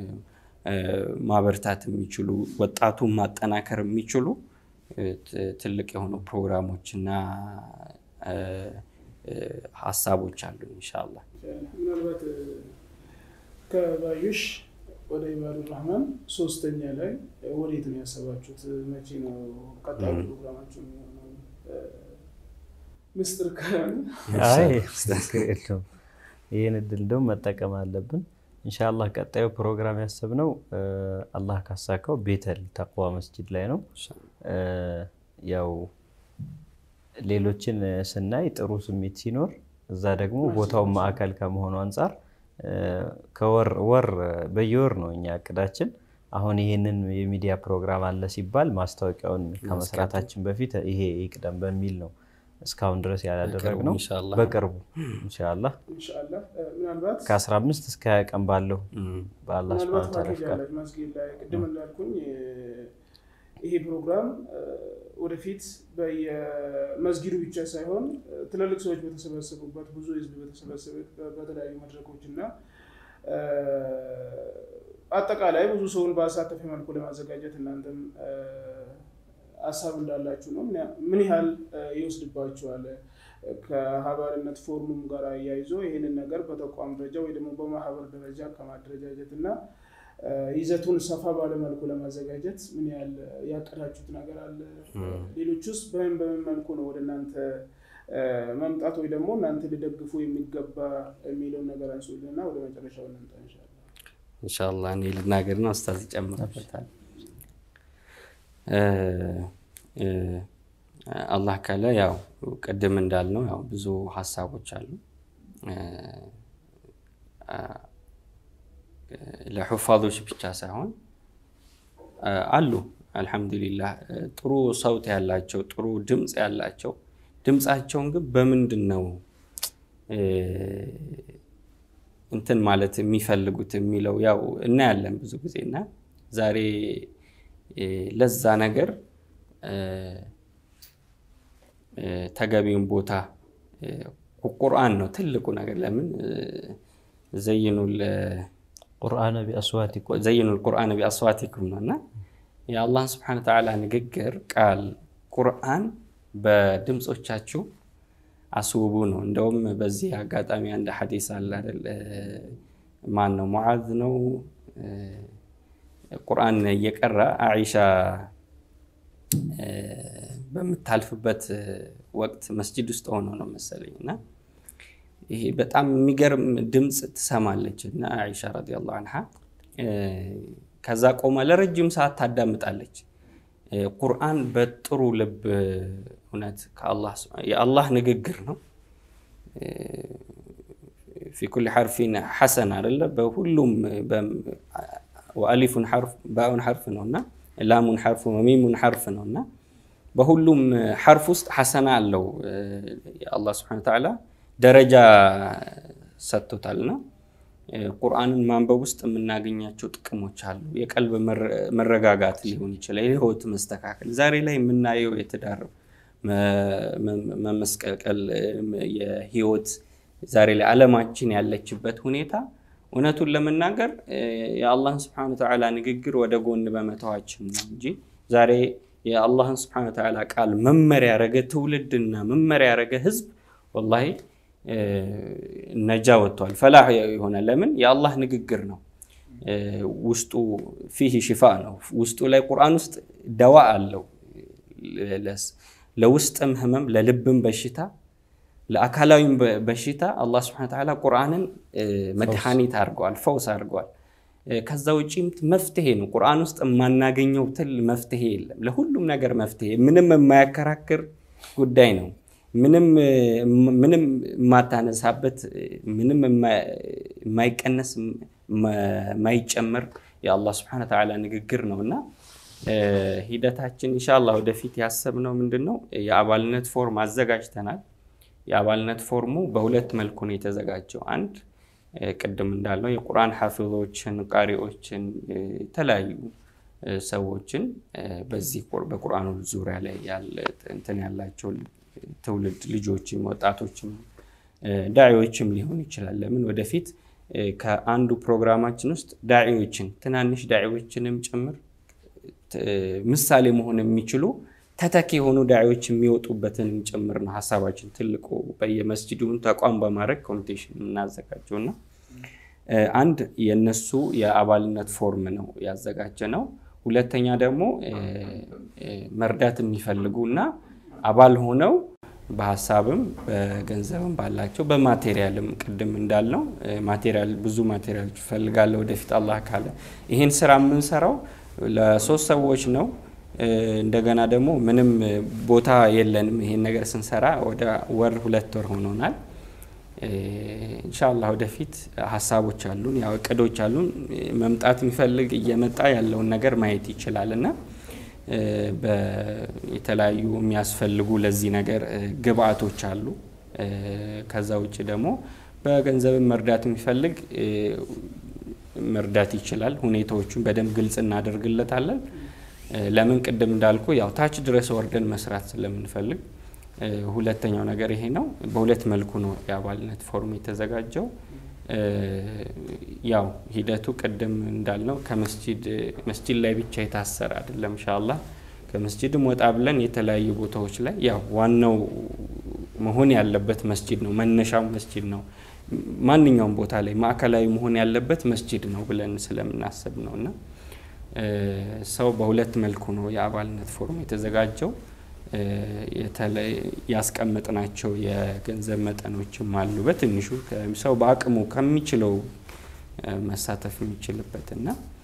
ማበርታት የሚችሉ ወጣቱን ማጠናከር የሚችሉ ትልቅ የሆኑ ፕሮግራሞች እና ሀሳቦች አሉ ኢንሻአላህ። ምናልባት ከባዩሽ ወደ ኢባዱ ራህማን ሶስተኛ ላይ ወዴት ነው ያሰባችሁት? መቼ ነው ቀጣዩ ፕሮግራማችሁ የሚሆነው? ምስጢር ከሆነ የለውም። ይህን እድል እንደውም መጠቀም አለብን። ኢንሻአላህ ቀጣዩ ፕሮግራም ያሰብነው አላህ ካሳካው ቤተል ተቅዋ መስጂድ ላይ ነው። ያው ሌሎችን ስናይ ጥሩ ስሜት ሲኖር እዛ ደግሞ ቦታውን ማዕከል ከመሆኑ አንጻር ከወር ወር በየወር ነው እኛ እቅዳችን። አሁን ይሄንን የሚዲያ ፕሮግራም አለ ሲባል ማስታወቂያውን ከመስራታችን በፊት ይሄ ይቅደም በሚል ነው እስካሁን ድረስ ያላደረግነው። በቅርቡ ኢንሻአላህ ኢንሻአላህ ምናልባት ከ15 እስከ 20 ቀን ባለው በአላህ ሱብሃነሁ ወተዓላ ፍቃድ መስጊድ ላይ ቅድም እንዳልኩኝ ይሄ ፕሮግራም ወደፊት በየመስጊዱ ብቻ ሳይሆን ትልልቅ ሰዎች በተሰበሰቡበት ብዙ ህዝብ በተሰበሰበ በተለያዩ መድረኮች እና አጠቃላይ ብዙ ሰውን በአሳተፈ መልኩ ለማዘጋጀት እናንተም ሀሳብ እንዳላችሁ ነው። ምን ያህል ይወስድባችኋል? ከሀባርነት ፎርሙም ጋር አያይዞ ይህንን ነገር በተቋም ደረጃ ወይ ደግሞ በማህበር ደረጃ ከማደረጃጀት እና ይዘቱን ሰፋ ባለመልኩ ለማዘጋጀት ምን ያህል ያቀዳችሁት ነገር አለ? ሌሎች ውስጥ በምን በምን መልኩ ነው ወደ እናንተ መምጣት ወይ ደግሞ እናንተ ሊደግፉ የሚገባ የሚለውን ነገር አንሱልና ወደ መጨረሻው እንምጣ እንሻላ። እንሻላ እኔ ልናገርና ኡስታዝ ይጨምርበታል። አላህ ካለ ያው ቅድም እንዳልነው ያው ብዙ ሀሳቦች አሉ ለሑፋዞች ብቻ ሳይሆን አሉ አልሐምዱሊላህ ጥሩ ሰውት ያላቸው ጥሩ ድምፅ ያላቸው ድምፃቸውን ግን በምንድን ነው እንትን ማለት የሚፈልጉት የሚለው ያው እናያለን ብዙ ጊዜ እና ዛሬ ለዛ ነገር ተገቢውን ቦታ ቁርአን ነው ትልቁ ነገር። ለምን ዘይኑል ቁርአነ ቢአስዋቲኩም ዘይኑል ቁርአነ ቢአስዋቲኩም ነው እና የአላህን ስብሐነ ተዓላ ንግግር ቃል ቁርአን በድምፆቻችሁ አስውቡ ነው። እንደውም በዚህ አጋጣሚ አንድ ሐዲስ አለ አይደል? ማን ነው ሙዓዝ ነው ቁርአን እየቀራ አኢሻ በምታልፍበት ወቅት መስጂድ ውስጥ ሆኖ ነው መሰለኝ እና ይሄ በጣም የሚገርም ድምፅ ትሰማለች እና አኢሻ ረዲየላሁ አንሃ ከዛ ቆማ ለረጅም ሰዓት ታዳምጣለች። ቁርአን በጥሩ ልብ እውነት የአላህ ንግግር ነው። ፊ ኩል ሐርፊን ሐሰን አደለ በሁሉም ወአሊፉን ሐርፍ ባኡን ሐርፍ ነው እና ላሙን ሐርፍ ወሚሙን ሐርፍ ነው እና በሁሉም ሐርፍ ውስጥ ሐሰና አለው። የአላህ ስብሐነ ወተዓላ ደረጃ ሰጥቶታልና ቁርአንን ማንበብ ውስጥ የምናገኛቸው ጥቅሞች አሉ። የቀልብ መረጋጋት ሊሆን ይችላል፣ የህይወት መስተካከል። ዛሬ ላይ የምናየው የትዳር መመስቀልቀል፣ የህይወት ዛሬ ላይ ዓለማችን ያለችበት ሁኔታ እውነቱን ለመናገር የአላህን ስብሐነ ወተዓላ ንግግር ወደ ጎን በመተዋችን ነው እንጂ ዛሬ የአላህን ስብሐነ ወተዓላ ቃል መመሪያ ያረገ ትውልድና መመሪያ ያረገ ህዝብ ወላሂ ነጃ ወጥቷል፣ ፈላህ ይሆናል። ለምን የአላህ ንግግር ነው። ውስጡ ፊህ ሽፋ ነው። ውስጡ ላይ ቁርአን ውስጥ ደዋ አለው። ለውስጥም ህመም፣ ለልብም በሽታ፣ ለአካላዊም በሽታ አላህ ስብሐነ ወተዓላ ቁርአንን መድኃኒት አድርገዋል፣ ፈውስ አድርገዋል። ከዛ ውጪም መፍትሄ ነው። ቁርአን ውስጥ የማናገኘው ትል መፍትሄ የለም። ለሁሉም ነገር መፍትሄ ምንም የማያከራክር ጉዳይ ነው። ምንም ምንም የማታነሳበት ምንም የማይቀነስ የማይጨመር የአላህ ስብሐነ ወተዓላ ንግግር ነው እና ሂደታችን ኢንሻአላህ ወደፊት ያሰብነው ምንድን ነው? የአባልነት ፎርም አዘጋጅተናል። የአባልነት ፎርሙ በሁለት መልኩ ነው የተዘጋጀው። አንድ ቅድም እንዳልነው የቁርአን ሐፊዞችን፣ ቃሪዎችን፣ የተለያዩ ሰዎችን በዚህ በቁርአኑ ዙሪያ ላይ ያለ እንትን ያላቸው ትውልድ ልጆችም ወጣቶችም ዳዒዎችም ሊሆን ይችላል። ለምን ወደፊት ከአንዱ ፕሮግራማችን ውስጥ ዳዒዎችን ትናንሽ ዳዒዎችንም ጭምር ምሳሌ መሆን የሚችሉ ተተኪ የሆኑ ዳዒዎች የሚወጡበትን ጭምር ነው ሀሳባችን። ትልቁ በየመስጂዱን ተቋም በማድረግ ኮሚቴሽን የምናዘጋጀው እና አንድ የነሱ የአባልነት ፎርም ነው ያዘጋጀ ነው። ሁለተኛ ደግሞ መርዳት የሚፈልጉ እና አባል ሆነው በሀሳብም በገንዘብም ባላቸው በማቴሪያልም ቅድም እንዳልነው ማቴሪያል ብዙ ማቴሪያል ይፈልጋለሁ ወደፊት አላህ ካለ ይህን ስራ የምንሰራው ለሶስት ሰዎች ነው። እንደገና ደግሞ ምንም ቦታ የለንም። ይሄን ነገር ስንሰራ ወደ ወር ሁለት ወር ሆኖናል። ኢንሻአላህ ወደፊት ሀሳቦች አሉን፣ ያው እቅዶች አሉን። መምጣት የሚፈልግ እየመጣ ያለውን ነገር ማየት ይችላል እና የተለያዩ የሚያስፈልጉ ለዚህ ነገር ግብአቶች አሉ። ከዛ ውጭ ደግሞ በገንዘብን መርዳት የሚፈልግ መርዳት ይችላል። ሁኔታዎቹን በደንብ ግልጽ እናደርግለታለን። ለምን ቅድም እንዳልኩ ያው ታች ድረስ ወርደን መስራት ስለምንፈልግ፣ ሁለተኛው ነገር ይሄ ነው። በሁለት መልኩ ነው የአባልነት ፎርም የተዘጋጀው። ያው ሂደቱ ቅድም እንዳልነው ከመስጂድ መስጂድ ላይ ብቻ የታሰረ አይደለም። ኢንሻአላህ ከመስጂድም ወጣ ብለን የተለያዩ ቦታዎች ላይ ያው ዋናው መሆን ያለበት መስጂድ ነው፣ መነሻው መስጂድ ነው። ማንኛውም ቦታ ላይ ማዕከላዊ መሆን ያለበት መስጂድ ነው ብለን ስለምናስብ ነው እና ሰው በሁለት መልኩ ነው የአባልነት ፎርም የተዘጋጀው። ያስቀመጥናቸው የገንዘብ መጠኖችም አሉ። በትንሹ ሰው በአቅሙ ከሚችለው መሳተፍ የሚችልበት እና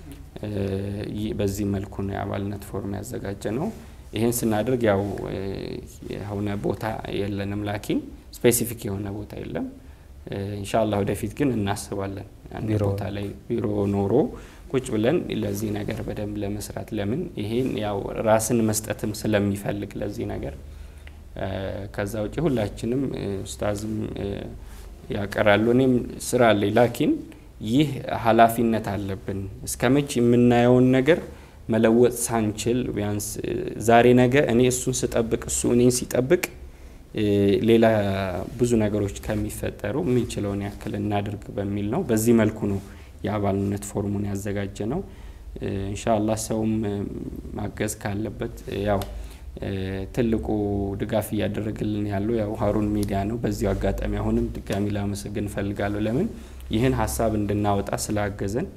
በዚህ መልኩ ነው የአባልነት ፎርም ያዘጋጀ ነው። ይህን ስናደርግ ያው የሆነ ቦታ የለንም፣ ላኪን ስፔሲፊክ የሆነ ቦታ የለም። ኢንሻአላህ ወደፊት ግን እናስባለን አንድ ቦታ ላይ ቢሮ ኖሮ ቁጭ ብለን ለዚህ ነገር በደንብ ለመስራት ለምን ይሄን ያው ራስን መስጠትም ስለሚፈልግ ለዚህ ነገር ከዛ ውጭ ሁላችንም ኡስታዝም ያቀራሉ እኔም ስራ አለኝ ላኪን ይህ ኃላፊነት አለብን እስከ መቼ የምናየውን ነገር መለወጥ ሳንችል ቢያንስ ዛሬ ነገ እኔ እሱን ስጠብቅ እሱ እኔን ሲጠብቅ ሌላ ብዙ ነገሮች ከሚፈጠሩ የምንችለውን ያክል እናድርግ በሚል ነው። በዚህ መልኩ ነው የአባልነት ፎርሙን ያዘጋጀ ነው። ኢንሻአላህ ሰውም ማገዝ ካለበት ያው ትልቁ ድጋፍ እያደረግልን ያለው ያው ሀሩን ሚዲያ ነው። በዚሁ አጋጣሚ አሁንም ድጋሚ ላመሰግን እፈልጋለሁ። ለምን ይህን ሀሳብ እንድናወጣ ስላገዘን።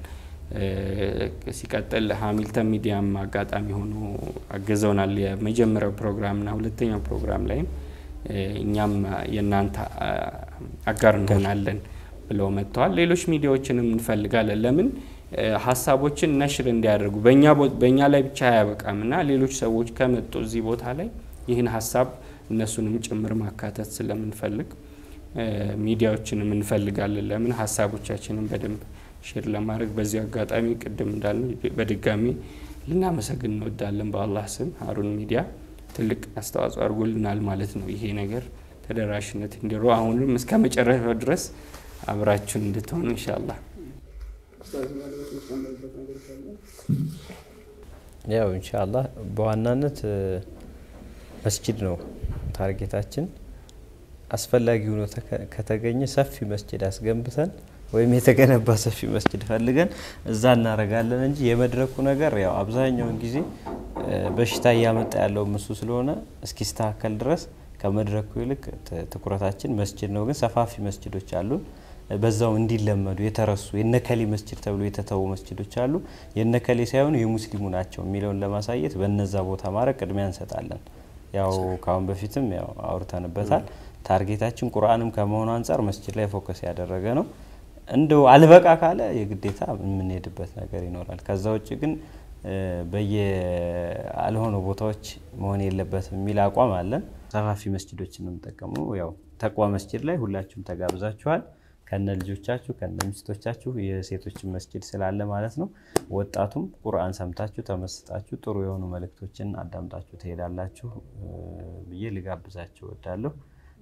ሲቀጥል ሀሚልተን ሚዲያም አጋጣሚ ሆኖ አግዘውናል። የመጀመሪያው ፕሮግራምና ሁለተኛው ፕሮግራም ላይም እኛም የእናንተ አጋር እንሆናለን ብለው መጥተዋል። ሌሎች ሚዲያዎችንም እንፈልጋለን። ለምን ሀሳቦችን ነሽር እንዲያደርጉ በእኛ ላይ ብቻ አያበቃም እና ሌሎች ሰዎች ከመጡ እዚህ ቦታ ላይ ይህን ሀሳብ እነሱንም ጭምር ማካተት ስለምንፈልግ ሚዲያዎችንም እንፈልጋለን። ለምን ሀሳቦቻችንን በደንብ ሼር ለማድረግ በዚህ አጋጣሚ ቅድም እንዳልነው በድጋሚ ልናመሰግን እንወዳለን። በአላህ ስም ሀሩን ሚዲያ ትልቅ አስተዋጽኦ አድርጎልናል ማለት ነው። ይሄ ነገር ተደራሽነት እንዲሮ አሁንም እስከ መጨረሻው ድረስ አብራችሁን እንድትሆኑ ኢንሻአላህ። ያው ኢንሻአላህ በዋናነት መስጂድ ነው ታርጌታችን። አስፈላጊ ሆኖ ከተገኘ ሰፊ መስጂድ አስገንብተን ወይም የተገነባ ሰፊ መስጂድ ፈልገን እዛ እናደርጋለን እንጂ የመድረኩ ነገር ያው አብዛኛውን ጊዜ በሽታ እያመጣ ያለው እሱ ስለሆነ እስኪስተካከል ድረስ ከመድረኩ ይልቅ ትኩረታችን መስጂድ ነው። ግን ሰፋፊ መስጂዶች አሉን። በዛው እንዲለመዱ የተረሱ የነከሌ መስጂድ ተብሎ የተተዉ መስጂዶች አሉ። የነከሌ ሳይሆኑ የሙስሊሙ ናቸው የሚለውን ለማሳየት በነዛ ቦታ ማድረግ ቅድሚያ እንሰጣለን። ያው ካሁን በፊትም ያው አውርተንበታል። ታርጌታችን ቁርአንም ከመሆኑ አንጻር መስጂድ ላይ ፎከስ ያደረገ ነው። እንደው አልበቃ ካለ የግዴታ የምንሄድበት ነገር ይኖራል። ከዛ ውጭ ግን በየአልሆኑ ቦታዎች መሆን የለበትም የሚል አቋም አለን። ሰፋፊ መስጅዶችን ነው የምጠቀመው። ያው ተቅዋ መስጅድ ላይ ሁላችሁም ተጋብዛችኋል። ከነ ልጆቻችሁ ከነ ሚስቶቻችሁ የሴቶችን መስጅድ ስላለ ማለት ነው። ወጣቱም ቁርአን ሰምታችሁ ተመስጣችሁ ጥሩ የሆኑ መልእክቶችን አዳምጣችሁ ትሄዳላችሁ ብዬ ልጋብዛችሁ እወዳለሁ።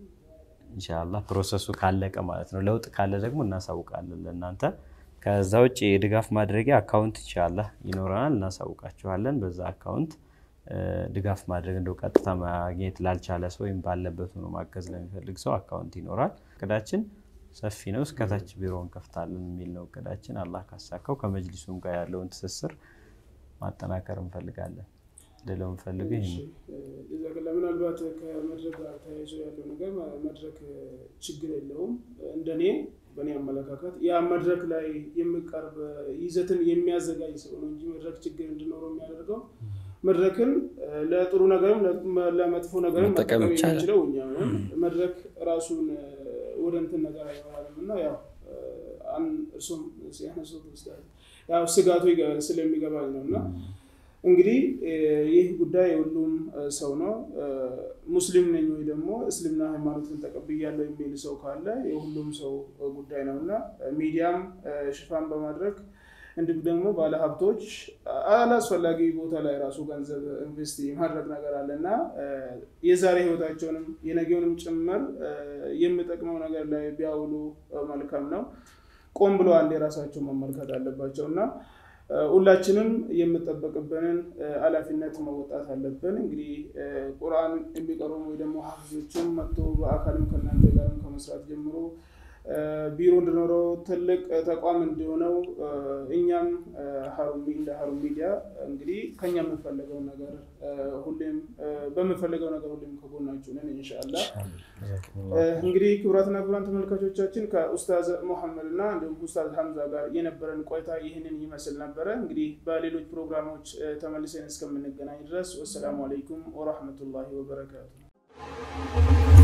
ኢንሻላህ ፕሮሰሱ ካለቀ ማለት ነው። ለውጥ ካለ ደግሞ እናሳውቃለን ለእናንተ። ከዛ ውጭ የድጋፍ ማድረጊያ አካውንት ኢንሻላህ ይኖረናል፣ እናሳውቃችኋለን። በዛ አካውንት ድጋፍ ማድረግ እንደው ቀጥታ ማግኘት ላልቻለ ሰው ወይም ባለበት ሆኖ ማገዝ ለሚፈልግ ሰው አካውንት ይኖራል። እቅዳችን ሰፊ ነው። እስከታች ቢሮ እንከፍታለን የሚል ነው እቅዳችን። አላህ ካሳካው ከመጅሊሱም ጋር ያለውን ትስስር ማጠናከር እንፈልጋለን። ልለው እንፈልግ ይህ ነው። ጀዛከላ ምናልባት ከመድረክ ጋር ተያይዞ ያለው ነገር መድረክ ችግር የለውም። እንደኔ በእኔ አመለካከት ያ መድረክ ላይ የሚቀርብ ይዘትን የሚያዘጋጅ ሰው ነው እንጂ መድረክ ችግር እንዲኖረው የሚያደርገው መድረክን ለጥሩ ነገርም ለመጥፎ ነገርም መጠቀም መጠቀም ይቻላል። የሚችለው እኛ ነን። መድረክ ራሱን ወደ እንትን ነገር አይባልም እና ያው አን- እርሱም ሲያነሱት ኡስታዝ ያው ስጋቱ ይገ- ስለሚገባኝ ነው እና እንግዲህ ይህ ጉዳይ የሁሉም ሰው ነው። ሙስሊም ነኝ ወይ ደግሞ እስልምና ሃይማኖትን ተቀብያለሁ የሚል ሰው ካለ የሁሉም ሰው ጉዳይ ነው እና ሚዲያም ሽፋን በማድረግ እንዲሁም ደግሞ ባለሀብቶች አላስፈላጊ ቦታ ላይ ራሱ ገንዘብ ኢንቨስት የማድረግ ነገር አለ እና የዛሬ ህይወታቸውንም የነገውንም ጭምር የሚጠቅመው ነገር ላይ ቢያውሉ መልካም ነው። ቆም ብሎ አንድ የራሳቸው መመልከት አለባቸው እና ሁላችንም የምጠበቅብንን ኃላፊነት መወጣት አለብን። እንግዲህ ቁርአን የሚቀሩ ወይ ደግሞ ሀፊዞችም መጥቶ በአካልም ከእናንተ ጋርም ከመስራት ጀምሮ ቢሮ እንዲኖረው ትልቅ ተቋም እንዲሆነው እኛም ሀሩን ሚ- እንደ ሀሩን ሚዲያ እንግዲህ ከኛ የምንፈልገው ነገር ሁሌም በምንፈልገው ነገር ሁሌም ከጎናችሁ ነን ኢንሻአላህ። እንግዲህ ክቡራትና ክቡራን ተመልካቾቻችን ከኡስታዝ ሙሐመድ እና እንዲሁም ኡስታዝ ሀምዛ ጋር የነበረን ቆይታ ይህንን ይመስል ነበረ። እንግዲህ በሌሎች ፕሮግራሞች ተመልሰን እስከምንገናኝ ድረስ ወሰላሙ አለይኩም ወራህመቱላሂ ወበረካቱ።